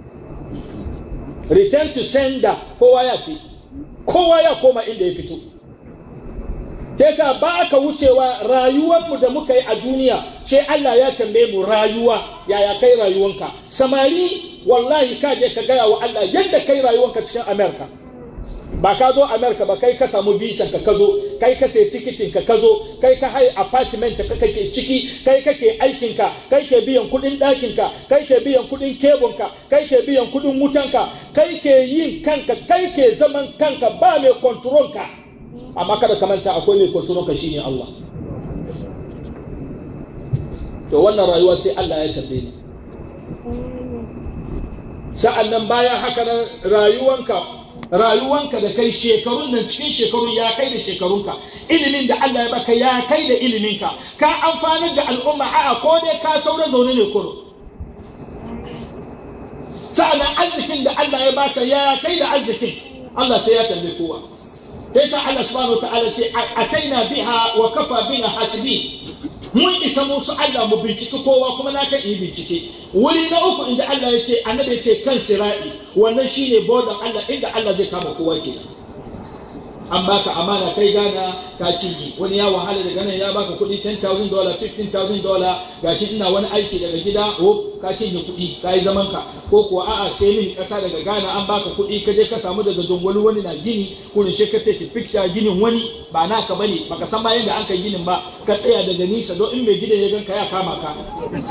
return to sender kowa ya ce kowa ya koma inda ya fito Kesa ba ka wucewa rayuwarmu da muka yi a duniya sai Allah ya tambaye mu rayuwa yaya kai rayuwanka samari wallahi ka je ka gaya wa Allah yadda kai rayuwanka cikin Amerika ba ka zo Amerika ba kai ka samu bisan ka zo kai ka sai tikitin ka zo kai ka hai apartment ka kake ciki kai kake aikin ka kai ke biyan kudin ɗakin ka kai ke biyan kudin kebun ka kai ke biyan kudin wutan ka kai ke yin kanka kai ke zaman kanka ba mai control ka amma kada ka manta akwai mai kontrol ka shine Allah to wannan rayuwa sai Allah ya tambaye ni sa'an nan bayan haka nan rayuwanka rayuwanka da kai shekarun nan cikin shekarun ya kai da shekarunka ilimin da Allah ya baka ya kai da iliminka ka amfanar da al'umma a'a ko dai ka saura zaune ne kuro sa'an nan arzikin da Allah ya baka ya kai da arzikin Allah sai ya tambaye kowa sai sa Allah subhanahu wa ta'ala ce ataina biha wa kafa bina hasibi mun isa musu Allah mu binciki kowa kuma na kan yi bincike wuri na uku inda Allah ya ce annabi ya ce kan sira'i wannan shine bodan Allah inda Allah zai kama kowa kenan an baka amana kai gana ka cinye wani ya wahala daga nan ya baka kuɗi 10,000 dollar 15,000 dollar gashi ina wani aiki daga gida ko ka cinye kuɗi ka yi zaman ka ko kuwa a'a sai min ƙasa daga Ghana an baka kuɗi ka je ka samu daga jongoli wani na gini kurin shi ka take picture ginin wani ba naka bane baka san ma yadda an kai ginin ba ka tsaya daga nisa don in mai gidan ya ganka ya kama ka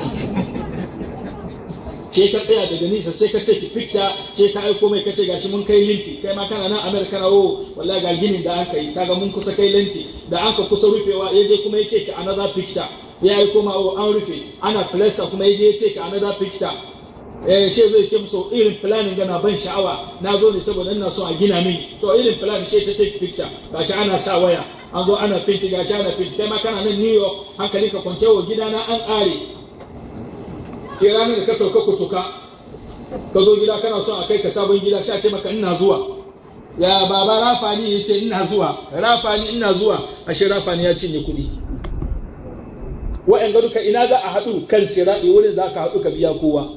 ce ka tsaya daga nisa sai ka take picture ce ka aiko mai kace gashi mun kai linti kai ma kana nan America na wo wallahi ga ginin da aka yi kaga mun kusa kai linti da an ka kusa rufewa ya je kuma ya take another picture ya aiko ma wo an rufe ana plaster kuma ya je ya take another picture eh she zai ce musu irin planning gana ban sha'awa na zo ne saboda ina so a gina mini to irin plan she ta take picture gashi ana sa waya an zo ana finti gashi ana finti kai ma kana nan New York hankali ka kwance wa gidana an ƙare ke ranar da ka sauka kutuka ka zo gida kana so a kai ka sabon gida sha ce maka ina zuwa ya baba rafani ya ce ina zuwa rafani ina zuwa ashe rafani ya cinye kuɗi wa'yan duka ina za a haɗu kan siraɗi wurin za ka haɗu ka biya kowa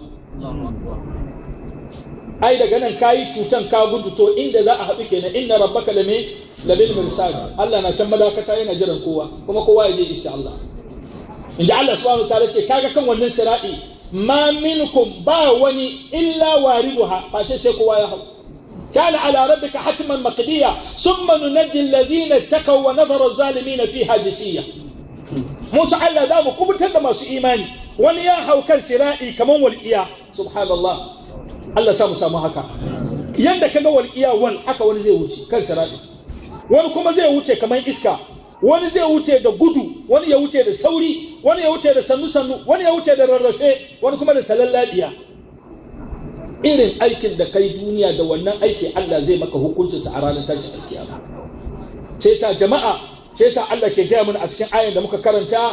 ai daga nan ka yi cutan ka gudu to inda za a haɗu kenan inna rabbaka lame labil mirsad Allah na can madakata yana jiran kowa kuma kowa ya je insha Allah inda Allah subhanahu wa ta'ala ce kaga kan wannan siraɗi ma minkum ba wani illa wariduha face sai kowa ya hau كان على ربك حتما مقضيا ثم ننجي الذين اتقوا ونذر الظالمين فيها جسيا موسى الله دام كبتر ما سو ايماني wani ya hau kan sira'i kaman walƙiya subhanallah Allah samu samu haka yanda kaga walƙiya wal haka wani zai wuce kan sira'i wani kuma zai wuce kaman iska wani zai wuce da gudu wani ya wuce da sauri wani ya wuce da sannu sannu wani ya wuce da rarrafe wani kuma da talallabiya irin aikin da kai duniya da wannan aiki Allah zai maka hukuncinsa a ranar tashin alkiyama sai sa jama'a sai sa Allah ke gaya mana a cikin ayan da muka karanta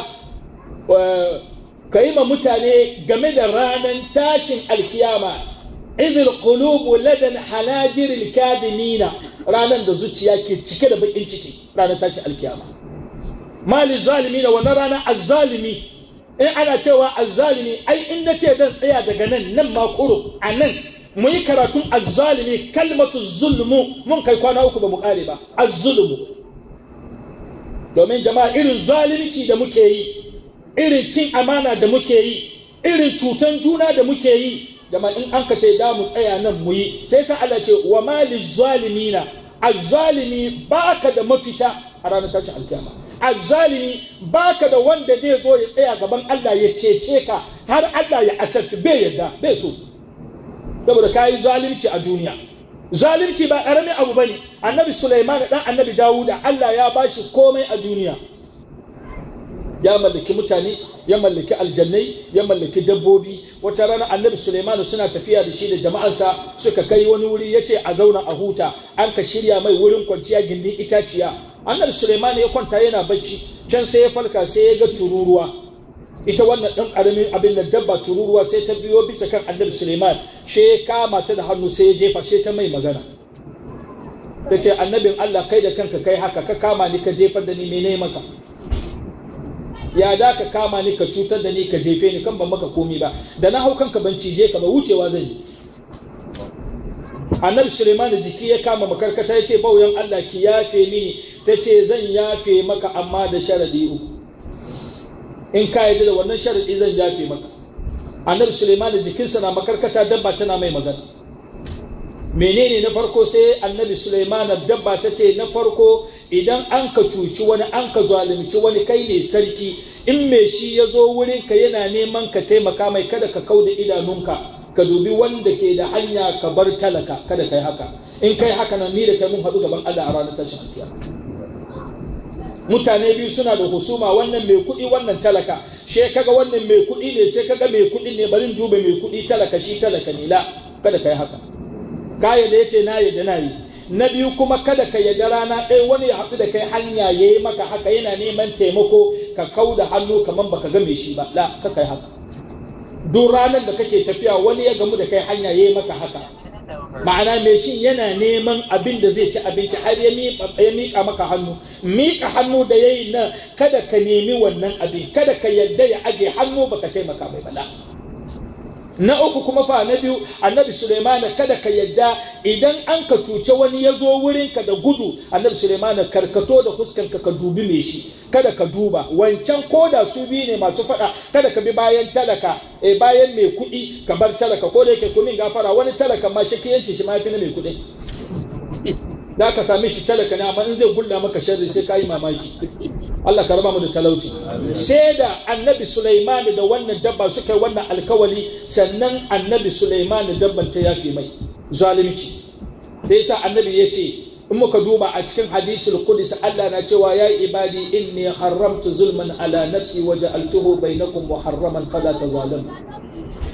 ka yi ma mutane game da ranar tashin alkiyama idil qulubu ladan hanajiril kadimina ranar da zuciya ke cike da bakin ciki ranar tashin alkiyama mali zalimina wannan ranar azzalimi in ana cewa azzalimi ai in na ce dan tsaya daga nan nan ma kuro a nan mu yi karatun azzalimi kalmatu zulmu mun kai kwana uku ba mu kare ba azzulmu domin jama'a irin zalunci da muke yi irin cin amana da muke yi irin cutan juna da muke yi jama'a in an ka ce da mu tsaya nan mu yi sai sa Allah ce wa mali zalimina azzalimi baka da mafita a ranar tashin alkiyama azzalimi baka da wanda zai zo ya tsaya gaban Allah ya cece ka har Allah ya asarci bai yadda bai so saboda kayi zalunci a duniya zalunci ba karamin abu bane annabi Sulaiman dan annabi Dawuda Allah ya bashi komai a duniya ya mallaki mutane ya mallaki aljannai ya mallaki dabbobi wata rana annabi Sulaiman suna tafiya da shi da jama'ansa suka kai wani wuri yace a zauna a huta an ka shirya mai wurin kwanciya gindin itaciya annabi Suleiman ya kwanta yana bacci can sai ya falka sai ya ga tururuwa ita wannan ɗan ƙaramin abin da dabba tururuwa sai ta biyo bisa kan annabi Suleiman she ya kama ta da hannu sai ya jefa she ta mai magana ta ce annabin Allah kai da kanka kai haka ka kama ni ka jefar da ni mene maka ya da ka kama ni ka cutar da ni ka jefe ni kan ban maka komi ba da na hau kanka ban cije ka ba wucewa zan yi annabi suleiman jiki ya kama makarkata ya ce bauyan allah ki yafe mini ta ce zan yafe maka amma da sharadi uku in ka yi da wannan sharadi zan yafe maka annabi suleiman jikinsa na makarkata dabba tana mai magana menene na farko sai annabi suleiman dabba ta ce na farko idan an ka cuci wani an ka zalunci wani kai ne sarki in mai shi ya zo wurinka yana neman ka taimaka mai kada ka kau da idanunka ka dubi wanda ke da hanya ka bar talaka kada kai haka in kai haka nan ni da kai mun haɗu gaban Allah a ranar tashin alkiyama mutane biyu suna da husuma wannan mai kuɗi wannan talaka she kaga wannan mai kuɗi ne sai kaga mai kuɗi ne barin duba mai kuɗi talaka shi talaka ne la kada kai haka kaya da yace na yadda na yi na biyu kuma kada ka yadda rana ɗaya wani ya haɗu da kai hanya ya yi maka haka yana neman taimako ka kau da hannu kamar baka ga mai shi ba la ka kai haka duk ranar da kake tafiya wani ya gamu da kai hanya ya yi maka haka ma'ana mai shi yana neman abin da zai ci abinci har ya miƙa maka hannu miƙa hannu da ya yi nan kada ka nemi wannan abin kada ka yadda ya aje hannu baka taimaka mai bala na uku kuma fa na biyu annabi suleiman kada ka yadda idan an ka cuce wani ya zo wurinka da gudu annabi suleiman karkato da fuskanka ka dubi mai shi kada ka duba wancan koda su biyu ne masu faɗa kada ka bi bayan talaka eh bayan mai kuɗi ka bar talaka ko da yake kumin gafara wani talaka ma shakiyanci shi ma fi na mai kuɗi da ka same shi talaka ne amma in zai gulla maka sharri sai ka yi mamaki Allah ka raba mu da talauci sai da annabi Sulaiman da wannan dabba suka yi wannan alkawali sannan annabi Sulaiman dabban ta yafe mai zalunci da yasa annabi ya ce in muka duba a cikin hadisul qudsi Allah na cewa ya ibadi inni haramtu zulman ala nafsi wa ja'altuhu bainakum muharraman fala tazalamu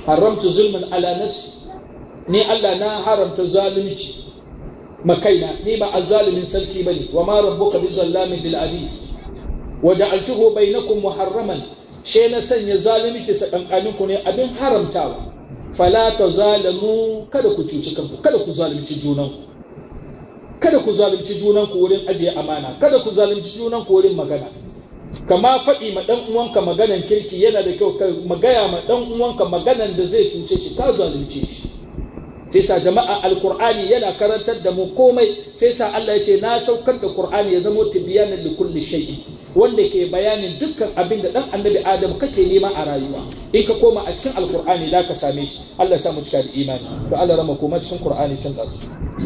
haramtu zulman ala nafsi ni Allah na haramta zalunci makaina ni ba azzalimin sarki bane wa ma rabbuka bizallamin bil abid wa ja'altuhu bainakum muharraman she na sanya zalunci tsakankaninku ne abin haramtawa fala tazalamu kada ku cuci kanku kada ku zalunci junanku kada ku zalunci junanku wurin ajiye amana kada ku zalunci junanku wurin magana kama faɗi ma ɗan uwanka maganan kirki yana da kyau ka magaya ma ɗan uwanka maganan da zai cuce shi ka zalunce shi sai sa jama'a alqur'ani yana karantar da mu komai sai sa Allah ya ce na saukar da qur'ani ya zama tibyanan li kulli shay'in wanda ke bayanin dukkan abin da dan annabi adam kake nema a rayuwa in ka koma a cikin alqur'ani da ka same shi Allah ya sa mu cika da imani to Allah rama koma cikin qur'ani tun da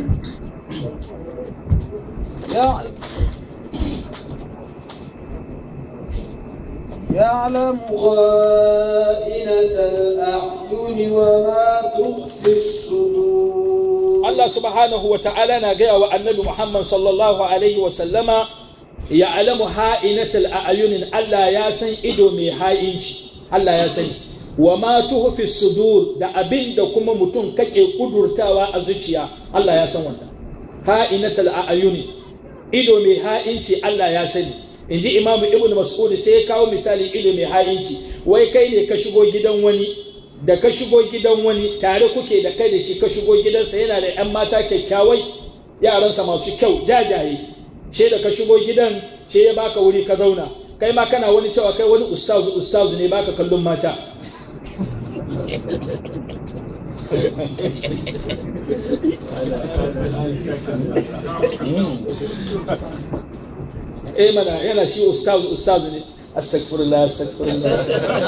يعلم يعلم خائنة الأعين وما تخفي الصدور Allah subhanahu wa ta'ala na gaya wa annabi Muhammad sallallahu alaihi wa sallama ya alamu ha'inatul a'yunin Allah ya san ido mai ha'inci Allah ya sani wa ma tuhfi sudur da abin da kuma mutum kake kudurtawa a zuciya Allah ya san wannan ha'inatul a'yuni ido mai ha'inci Allah ya sani inji imamu ibnu mas'ud sai ya kawo misali ido mai ha'inci wai kai ne ka shigo gidan wani da ka shigo gidan wani tare kuke da kai da shi ka shigo gidansa yana da 'yan mata kyakkyawai yaransa masu kyau jajaye she da ka shigo gidan she ya baka wuri ka zauna kai ma kana wani cewa kai wani ustazu ustazu ne baka kallon mata eh mana yana shi ustazu ustazu ne astagfirullah astagfirullah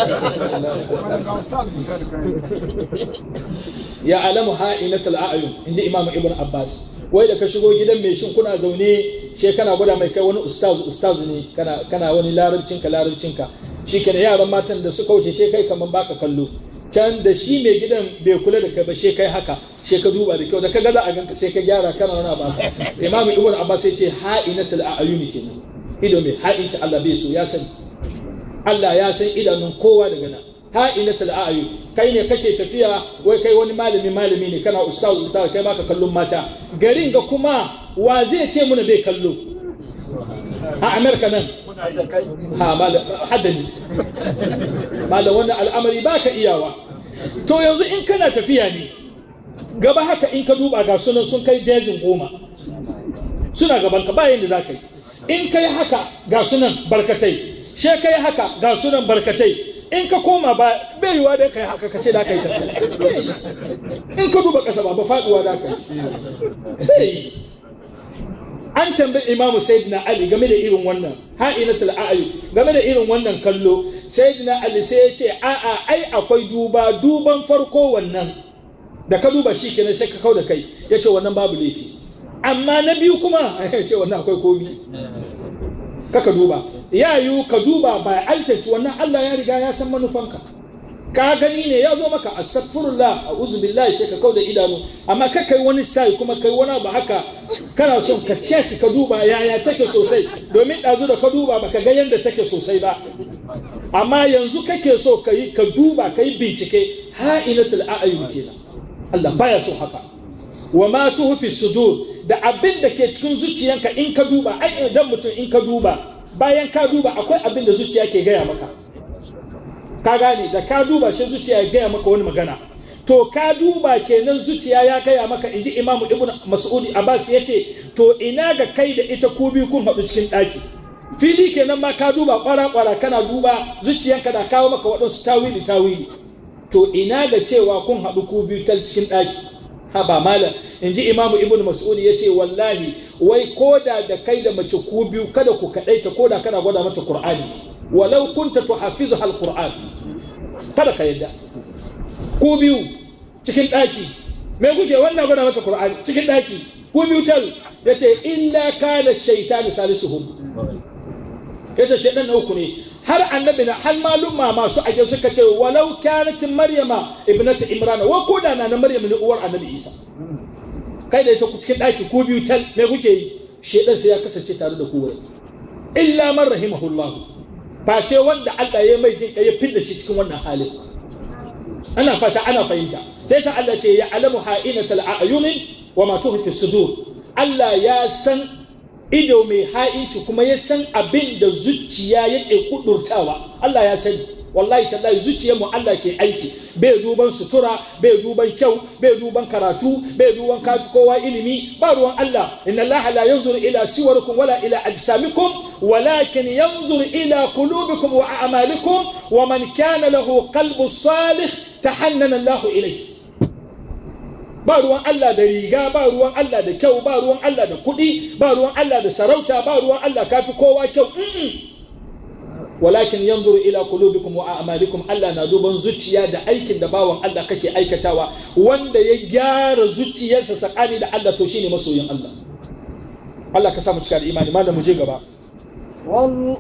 ya alamu ha'inatul a'yun inji imam ibn abbas wai da ka shigo gidan mai shin kuna zaune she kana gwada mai kai wani ustazu ustazu ne kana kana wani larabcinka larabcinka shi kenan yaran matan da suka wuce she kai kaman baka kallo can da shi mai gidan bai kula da kai ba she kai haka she ka duba da kyau da ka ga za a ganka sai ka gyara kana wani abu imam ibn abbas sai ce ha'inatul a'yun kenan ido mai ha'inci Allah bai so ya sani Allah ya san idanun kowa daga nan ha'inatul a'yun kai ne kake tafiya wai kai wani malami malami ne kana ustaz ustaz kai baka kallon mata garin ga kuma wa zai ce muna bai kallo a Amerika nan ha malam haddani malam wannan al'amari baka iyawa to yanzu in kana tafiya ne gaba haka in ka duba ga sunan sun kai dezin goma suna gaban ka bayan da za ka yi in kai haka ga sunan barkatai she kai haka ga sunan barkatai in ka koma ba bai yiwa da kai haka kace da kai tafiya in ka duba kasa ba ba faduwa da kai bai an tambayi imamu sayyidina ali game da irin wannan ha'inatul a'yun game da irin wannan kallo sayyidina ali sai ya ce a'a ai akwai duba duban farko wannan da ka duba shi kenan sai ka kau da kai ya ce wannan babu laifi amma na biyu kuma ya ce wannan akwai komi kaka duba ya yiwu ka duba ba altaci wannan Allah ya riga ya san manufanka ka gani ne ya zo maka astaghfirullah a'udhu billahi sai ka kau da idanu amma ka kai wani style kuma kai wani ba haka kana son ka check ka duba yaya take sosai domin ɗazu da ka duba baka ga yadda take sosai ba amma yanzu kake so ka yi ka duba ka yi bincike ha'inatul a'yun kenan Allah baya so haka wa ma tuhfi sudur da abin da ke cikin zuciyanka in ka duba ai idan mutum in ka duba bayan ka duba akwai abin da zuciya ke gaya maka ka gane da ka duba shi zuciya ya gaya maka wani magana to ka duba kenan zuciya ya gaya maka in ji imamu ibn mas'udi abbas ya ce to ina ga kai da ita ku biyu kun haɗu cikin ɗaki fili kenan ma ka duba kwara-kwara kana duba zuciyanka da kawo maka waɗansu tawili tawili to ina ga cewa kun haɗu ku biyu tal cikin ɗaki ha ba malam in ji imamu ibn mas'ud ya ce wallahi wai koda da kai da mace ku biyu kada ku kaɗaita koda kana gwada mata qur'ani walau kunta tuhafizu hal qur'an kada ka yadda ku biyu cikin ɗaki me kuke wannan gwada mata qur'ani cikin ɗaki ku biyu tal yace illa kana shaytanu salisuhum yace shaytan na uku ne har annabi na har malumma masu ake suka ce walau kanat maryama ibnatu imrana wa ko da na maryam ne uwar annabi isa kai da ita ku cikin daki ku biyu tal me kuke yi shedan sai ya kasance tare da ku wurin illa man rahimahullah face wanda Allah ya mai jin ya fidda shi cikin wannan halin ana fata ana fahimta sai sa Allah ce ya alamu ha'inatal a'yunin wa ma tukhfi sudur Allah ya san ido mai ha'inci kuma ya san abin da zuciya yake kudurtawa Allah ya sani wallahi tallahi zuciyar mu Allah ke aiki bai duban sutura bai duban kyau bai duban karatu bai duban kafi kowa ilimi ba ruwan Allah inna Allah la yanzuru ila siwarikum wala ila ajsamikum walakin yanzuru ila qulubikum wa a'malikum wa man kana lahu qalbu salih tahannana Allah ilayhi ba ruwan Allah da riga ba ruwan Allah da kyau ba ruwan Allah da kuɗi ba ruwan Allah da sarauta ba ruwan Allah kafi kowa kyau walakin yanzuru ila qulubikum wa a'malikum Allah na duban zuciya da aikin da bawan Allah kake aikatawa wanda ya gyara zuciyarsa sakani da Allah to shine masoyin Allah Allah ka sa mu cika da imani malam mu je gaba وال...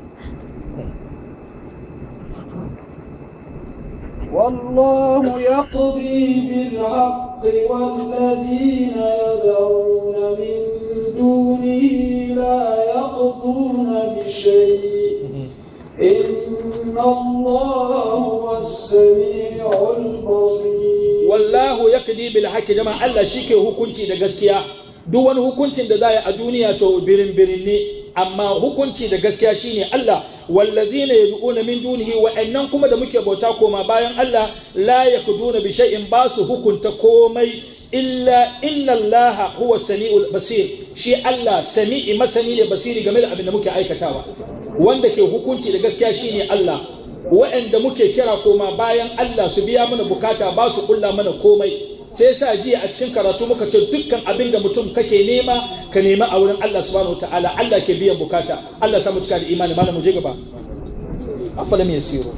والله يقضي بالحق والذين يدعون من دونه لا يقضون بشيء إن الله هو السميع البصير wallahu yaqdi bil haqqi jama'a Allah shike hukunci da gaskiya duk wani hukuncin da za a duniya to birin birin ne amma hukunci da gaskiya shine Allah wallazina yad'una min dunihi wa'annan kuma da muke bauta koma bayan Allah la yakduna bi shay'in ba su hukunta komai illa inna Allah huwa sami'ul basir shi Allah sami'i masani ne basiri game da abin da muke aikatawa wanda ke hukunci da gaskiya shine Allah wa'anda muke kira koma bayan Allah su biya mana bukata ba su kulla mana komai sai sa jiya a cikin karatu muka ce dukkan abin da mutum kake nema ka nema a wurin Allah subhanahu wataala Allah ke biyan bukata Allah samu cika da imani malam mu je gaba afalam yasiru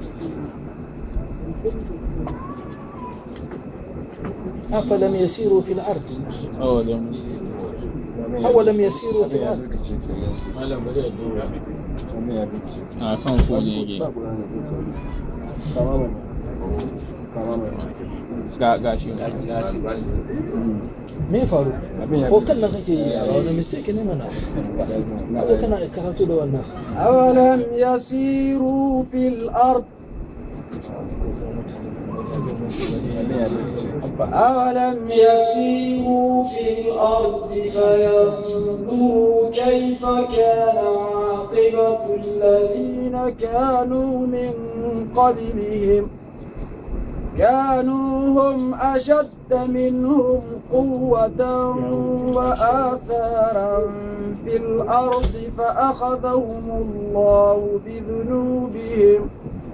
afalam yasiru fil ard awalam yasiru fil ard malam bari a duba a kan fone yake ga ga shi ga shi me ya faru ko kan nan kake yi a wani mistake ne mana kaga kana karatu da wannan أولم يسيروا في الأرض أولم يسيروا في الأرض فينظروا كيف كان عاقبة الذين كانوا من قبلهم كانوا هم أشد منهم قوة وآثارا في الأرض فأخذهم الله بذنوبهم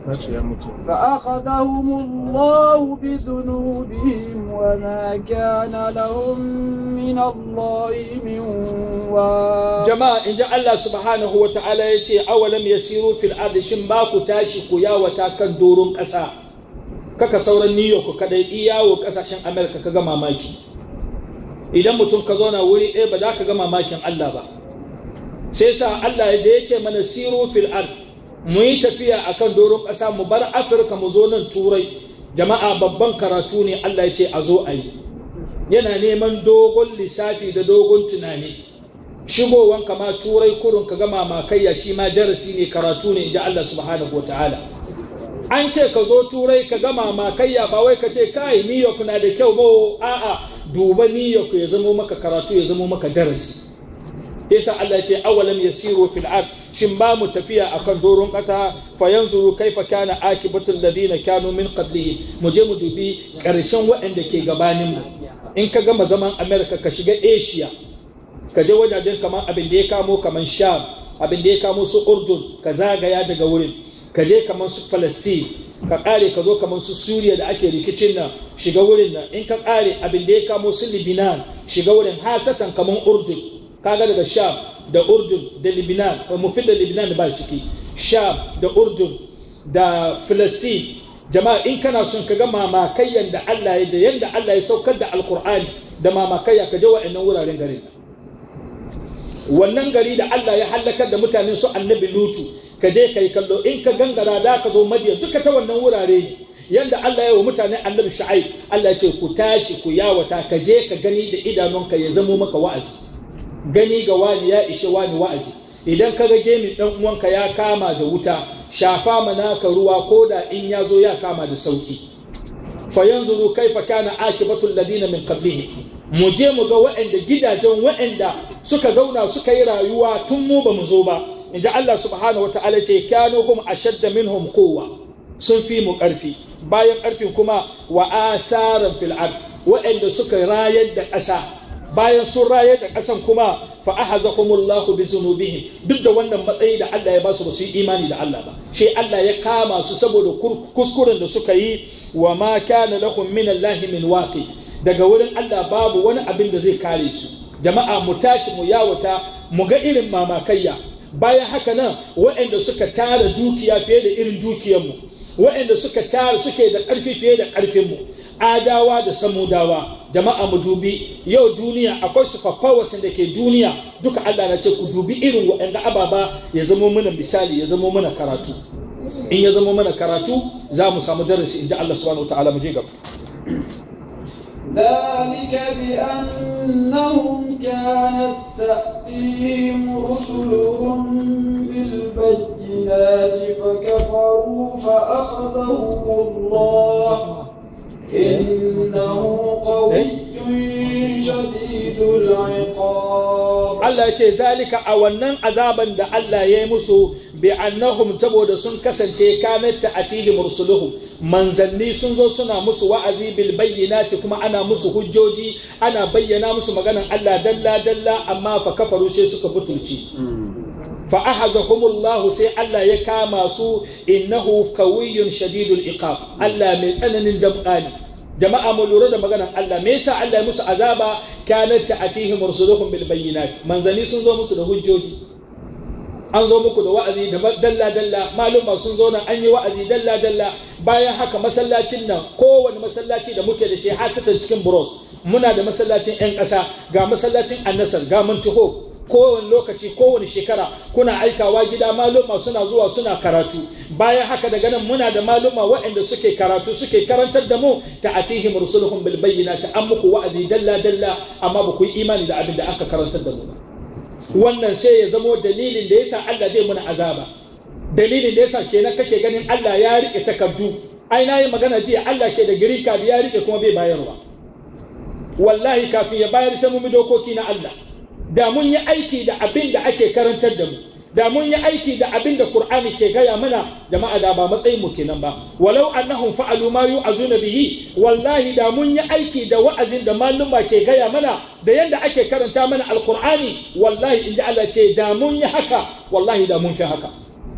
فأخذهم الله بذنوبهم وما كان لهم من الله من واق jama'a in ji Allah subhanahu wa ta'ala ya ce awalam yasiru fil ardi shin ba ku tashi ku yawata kan doron ƙasa kaka sauran New York kadai iyawo kasashen America ka ga mamaki idan mutum ka zauna wuri ɗaya ba za ka ga mamakin Allah ba sai sa Allah da ya ce mana siru fil ard mu yi tafiya akan doron ƙasa mu bar Afirka mu zo nan turai jama'a babban karatu ne Allah ya ce a zo a yi yana neman dogon lissafi da dogon tunani shigowan kama turai kurun ka ga mamakaiya shi ma darasi ne karatu ne inda Allah subhanahu wa ta'ala an ce ka zo turai ka gama makayya ba wai ka ce kai new york na da kyau ba a'a duba new york ya zamo maka karatu ya zamo maka darasi yasa Allah ya ce awalam yasiru fil ard shin ba mu tafiya akan doron kasa fa yanzuru kaifa kana akibatul ladina kanu min qablihim mu je mu dubi karshen waɗanda ke gabanin mu in ka gama zaman america ka shiga asia ka je wajajen kamar abin da ya kamo kamar sham abin da ya kamo su urdun ka zagaya daga wurin ka je kamar su Palestine ka kare ka zo kamar su Suriya da ake rikicin nan shiga wurin nan in ka kare abin da ya kamo su Lebanon shiga wurin hasatan kamar Urdun kaga daga Sham da Urdun da Lebanon ba mu fi da Lebanon ba ciki Sham da Urdun da Palestine jama'a in kana son ka ga mamakayyan da Allah ya da yanda Allah ya saukar da Alkur'ani da mamakayya ka je wa'annan wuraren garin wannan gari da Allah ya hallakar da mutanen su annabi Lutu ka je ka yi kallo in ka gangara da ka zo madiyan duka ta wannan wurare ne yanda Allah ya wa mutane annabi Shu'aib Allah ya ce ku tashi ku yawata ka je ka gani da idanunka ya zamo maka wa'azi gani ga wani ya ishe wani wa'azi idan ka ga gemin dan uwanka ya kama da wuta shafa mana ka ruwa ko da in ya zo ya kama da sauki fa yanzuru kaifa kana akibatu alladhina min qablihim mu je mu ga waɗanda gidajen waɗanda suka zauna suka yi rayuwa tun mu ba mu zo ba inji Allah subhanahu wataala ce kanu hum ashadda minhum quwwa sun fi mu ƙarfi bayan ƙarfin kuma wa asaran fil ard waɗanda suka rayar da ƙasa bayan sun rayar da ƙasan kuma fa ahazahumullahu bi zunubihim duk da wannan matsayi da Allah ya ba su ba su yi imani da Allah ba shi Allah ya kama su saboda kuskuren da suka yi wa ma kana lahum min Allah min waqi daga wurin Allah babu wani abin da zai kare su jama'a mu tashi mu yawata mu ga irin mamakayya bayan haka nan waɗanda suka tara dukiya fiye da irin dukiyarmu waɗanda suka tara suke da ƙarfi fiye da ƙarfinmu adawa da samudawa jama'a mu dubi yau duniya akwai superpowers da ke duniya duka Allah na ce ku dubi irin waɗanda ababa ya zamo mana misali ya zamo mana karatu in ya zamo mana karatu za mu samu darasi inda Allah subhanahu wataala mu je gaba ذلك بأنهم كانت تأتيهم رسلهم بالبينات فكفروا فأخذهم الله إنه قوي شديد العقاب Allah ya ce zalika a wannan azaban da Allah ya yi musu bi annahum saboda sun kasance kanat ta'atihim rusuluhum manzanni sun zo suna musu wa'azi bil bayyinati kuma ana musu hujjoji ana bayyana musu maganan Allah dalla dalla amma fa kafaru sai suka butulci fa ahazahumullahu sai Allah ya kama su innahu qawiyyun shadidul iqab Allah mai tsananin damƙani jama'a mu lura da maganan Allah me yasa Allah ya musu azaba kanat ta'atihim rusuluhum bil bayyinat manzanni sun zo musu da hujjoji an zo muku da wa'azi da dalla dalla maluma sun zo nan an yi wa'azi dalla dalla bayan haka masallacin nan kowane masallaci da muke da shi hasatan cikin buros muna da masallacin yan ƙasa ga masallacin annasar ga mantuho kowane lokaci kowane shekara kuna aikawa gida maluma suna zuwa suna karatu bayan haka daga nan muna da maluma waɗanda suke karatu suke karantar da mu ta atihim rusuluhum bil bayyinati an muku wa'azi dalla dalla amma ba ku yi imani da abin da aka karantar da mu ba wannan sai ya zamo dalilin da yasa Allah zai muna azaba dalilin da yasa kenan kake ganin Allah ya rike takardu ai na yi magana jiya Allah ke da green card ya rike kuma bai bayarwa wallahi kafin ya bayar sai mun bi dokoki na Allah da mun yi aiki da abin da ake karantar da mu da mun yi aiki da abin da Qur'ani ke gaya mana jama'a da ba matsayin mu kenan ba walau annahum fa'alu ma yu'azuna bihi wallahi da mun yi aiki da wa'azin da maluma ke gaya mana da yanda ake karanta mana alqur'ani wallahi inji Allah ce da mun yi haka wallahi da mun fi haka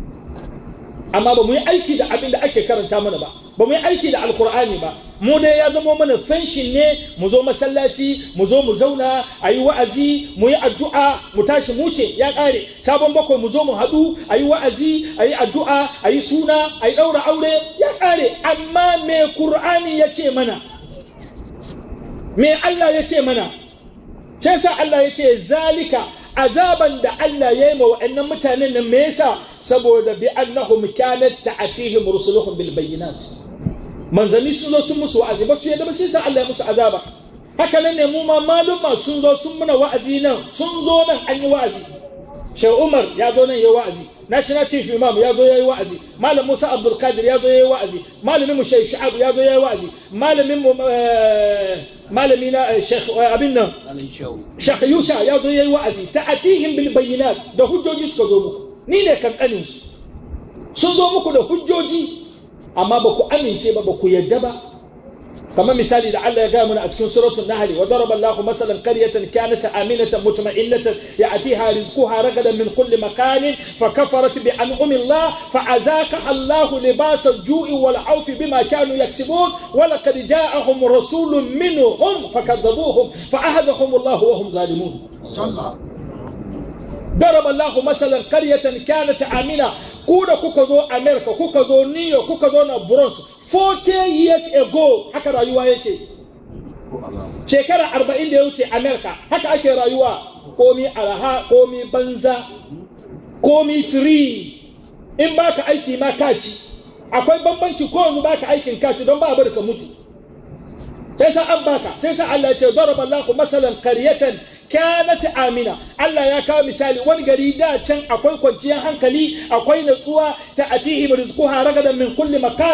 amma ba mu yi aiki da abin da ake karanta mana ba ba mu yi aiki da alkur'ani ba mu dai ya zama mana fenshin ne mu zo masallaci mu zo mu zauna a yi wa'azi mu yi addu'a mu tashi mu ce ya ƙare sabon bakwai mu zo mu haɗu a yi wa'azi a yi addu'a a yi suna a yi ɗaura aure ya ƙare amma me kur'ani ya ce mana me Allah ya ce mana shi sa Allah ya ce zalika azaban da Allah ya yi ma wa'annan mutanen nan me yasa saboda bi annahum kanat ta'atihim rusuluhum bil bayyinat manzanni sun zo sun musu wa'azi ba su yadda ba shi yasa Allah ya musu azaba haka nan ne mu ma maluma sun zo sun muna wa'azi nan sun zo nan an yi wa'azi Sheikh Umar ya zo nan ya yi wa'azi National Chief Imam ya zo ya yi wa'azi Malam Musa Abdul Qadir ya zo ya yi wa'azi Malamin mu Sheikh Shu'ab ya zo ya yi wa'azi Malamin mu malami na Sheikh abin nan Sheikh Yusha ya zo ya yi wa'azi ta'atihim bil bayyinat da hujjoji suka zo muku ni ne kankanin su sun zo muku da hujjoji amma ba ku amince ba ba ku yadda ba kamar misali da Allah ya gaya mana a cikin suratul nahl wa daraba Allahu masalan qaryatan kanat aminatan mutma'innatan ya'tiha rizquha ragadan min kulli makanin fakafarat bi an'ami Allah fa'azaka Allahu libasa al-ju'i wal 'awfi bima kanu yaksibun wa laqad ja'ahum rasulun minhum fakadzabuhum fa'ahadhahum Allah wa hum zalimun ضرب الله مثلا قرية كانت آمنة كودا كوكا زو أمريكا كوكا زو نيو كوكا زو نبرونس 40 years ago haka rayuwa yake shekara 40 da ya wuce Amerika haka ake rayuwa komi araha komi banza komi free in baka aiki ma kaci akwai bambanci ko yanzu baka aikin kaci don ba a ka mutu sai sa an baka sai sa Allah ya ce daraba Allahu masalan qaryatan kanat amina Allah ya kawo misali wani gari da can akwai kwanciyar hankali akwai natsuwa ta atihim rizquha ragadan min kulli makan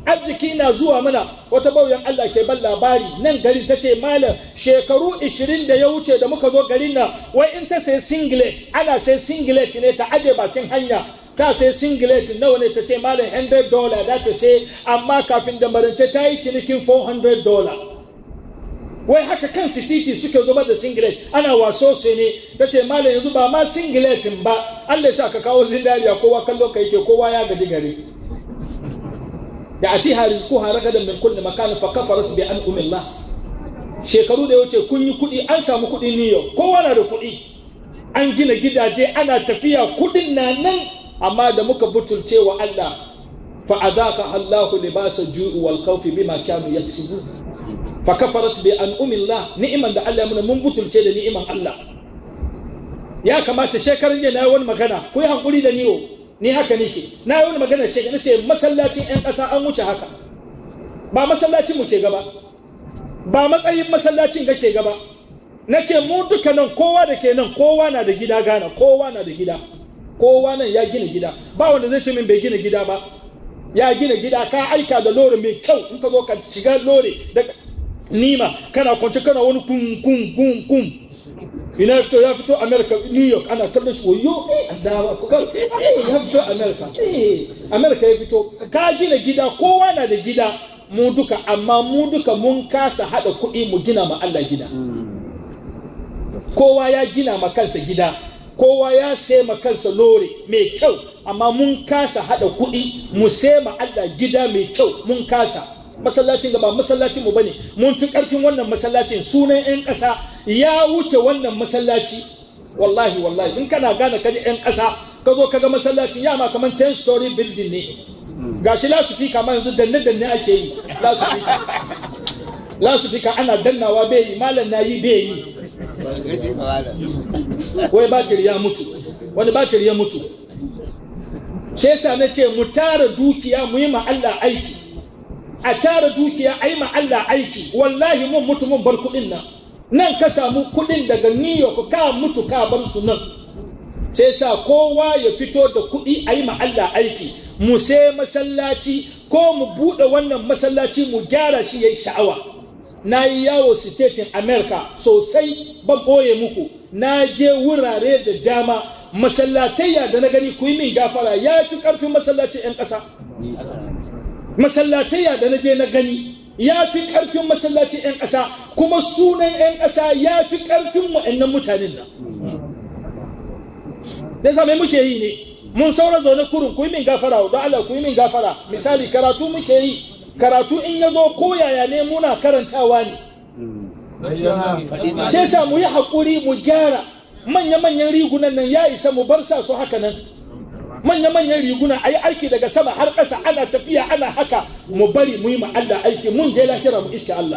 arziki na zuwa mana wata bauyan Allah ke ban labari nan garin ta ce malam shekaru 20 da ya wuce da muka zo garin nan wai in ta sai singlet ana sai singlet ne ta aje bakin hanya ta sai singlet nawa ne ta ce malam 100 dollar da ta sai amma kafin da marance ta yi cinikin 400 dollar wai haka kan titi suke zubar da singlet ana waso su ne ta ce malam yanzu ba ma singletin ba Allah ya sa ka kawo zindariya kowa kallo kai ke kowa ya gaji gari da atiha rizquha ragadan min kulli makan fa kafarat bi an umillah shekaru da wuce kun yi kuɗi an samu kuɗi New York kowa na da kuɗi an gina gidaje ana tafiya kuɗin na nan amma da muka butulce wa Allah fa adaka Allahu libasa ju'i wal khawfi bima kanu yaksubun fa kafarat bi an umillah ni'iman da Allah ya muna mun butulce da ni'iman Allah ya kamata shekaran jiya na yi wani magana ku yi hankuri da niyo ni haka nike na yi wani magana shekara na ce masallacin 'yan ƙasa an wuce haka ba masallacin mu ke gaba ba matsayin masallacin ga ke gaba na ce mu duka nan kowa da ke nan kowa na da gida gana kowa na da gida kowa nan ya gina gida ba wanda zai ce min bai gina gida ba ya gina gida ka aika da lori mai kyau in ka zo ka shiga lori da nima kana kwance kana wani kun kun kun kun ina fito ya fito america new york ana kallon shi wayo eh Allah ku kar eh ya fito america eh america ya fito ka gina gida kowa na da gida mu duka amma mu duka mun kasa hada kuɗi mu gina ma Allah gida kowa ya gina ma kansa gida kowa ya sai ma kansa lore mai kyau amma mun kasa hada kuɗi mu sai ma Allah gida mai kyau mun kasa masallacin gaba masallacin mu bane mun fi karfin wannan masallacin sunan yan ƙasa ya wuce wannan masallaci wallahi wallahi in kana gane kaji yan ƙasa ka zo kaga masallacin ya ma kaman 10 story building ne gashi lasufika ma yanzu danne danne ake yi lasufika lasufika ana dannawa bai yi malam na yi bai yi wai batir ya mutu wani batir ya mutu shi yasa na ce mu tara dukiya mu yi ma Allah aiki a tara dukiya a yi ma Allah aiki wallahi mun mutu mun bar kuɗin nan nan ka samu kuɗin daga New York ka mutu ka bar su nan sai sa kowa ya fito da kuɗi a yi ma Allah aiki mu sai masallaci ko mu buɗe wannan masallaci mu gyara shi ya yi sha'awa na yi yawo state America sosai ban ɓoye muku na je wurare da dama masallatayya da na gani ku yi min gafara ya fi ƙarfin masallacin 'yan ƙasa masallatayya da na je na gani ya fi ƙarfin masallacin 'yan ƙasa kuma sunan 'yan ƙasa ya fi ƙarfin wa'annan mutanen nan da zame muke yi ne mun saura zaune kurun ku yi min gafara don Allah ku yi min gafara misali karatu muke yi karatu in ya zo ko yaya ne muna karantawa ne sai sa mu yi haƙuri mu gyara manya-manyan rigunan nan ya isa mu bar sa su haka nan manya-manyan riguna a yi aiki daga sama har ƙasa ana tafiya ana haka mu bari mu yi ma Allah aiki mun je lahira mu iska Allah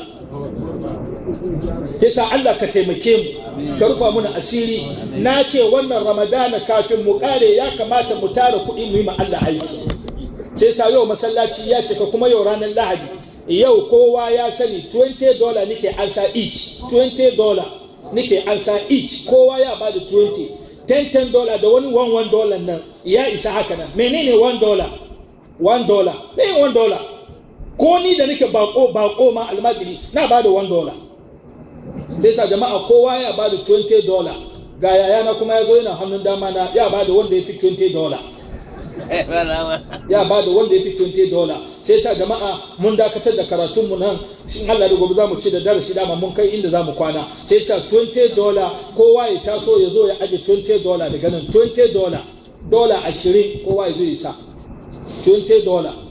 yasa Allah ka taimake mu ka rufa muna asiri na ce wannan ramadana kafin mu kare ya kamata mu tara kuɗi mu yi ma Allah aiki sai sa yau masallaci ya cika kuma yau ranar lahadi yau kowa ya sani 20 dollar nike ansa each 20 dollar nike ansa each kowa ya bada 20 10 dollar da wani 1 dollar nan ya isa haka nan menene 1 dollar 1 dollar me 1 dollar ko ni da nake bako bako ma almajiri na bada 1 dollar sai sa jama'a kowa ya bada 20 dollar ga yayana kuma ya zo yana hannun dama na ya bada wanda ya fi 20 dollar ya bada wanda ya fi 20 dollar sai sa jama'a mun dakatar da karatunmu nan shin Allah da gobe za mu ci da darasi dama mun kai inda za mu kwana sai sa 20 dollar kowa ya taso ya zo ya aje 20 dollar daga nan 20 dollar dola ashirin kowa ya zo ya sa 20 dollar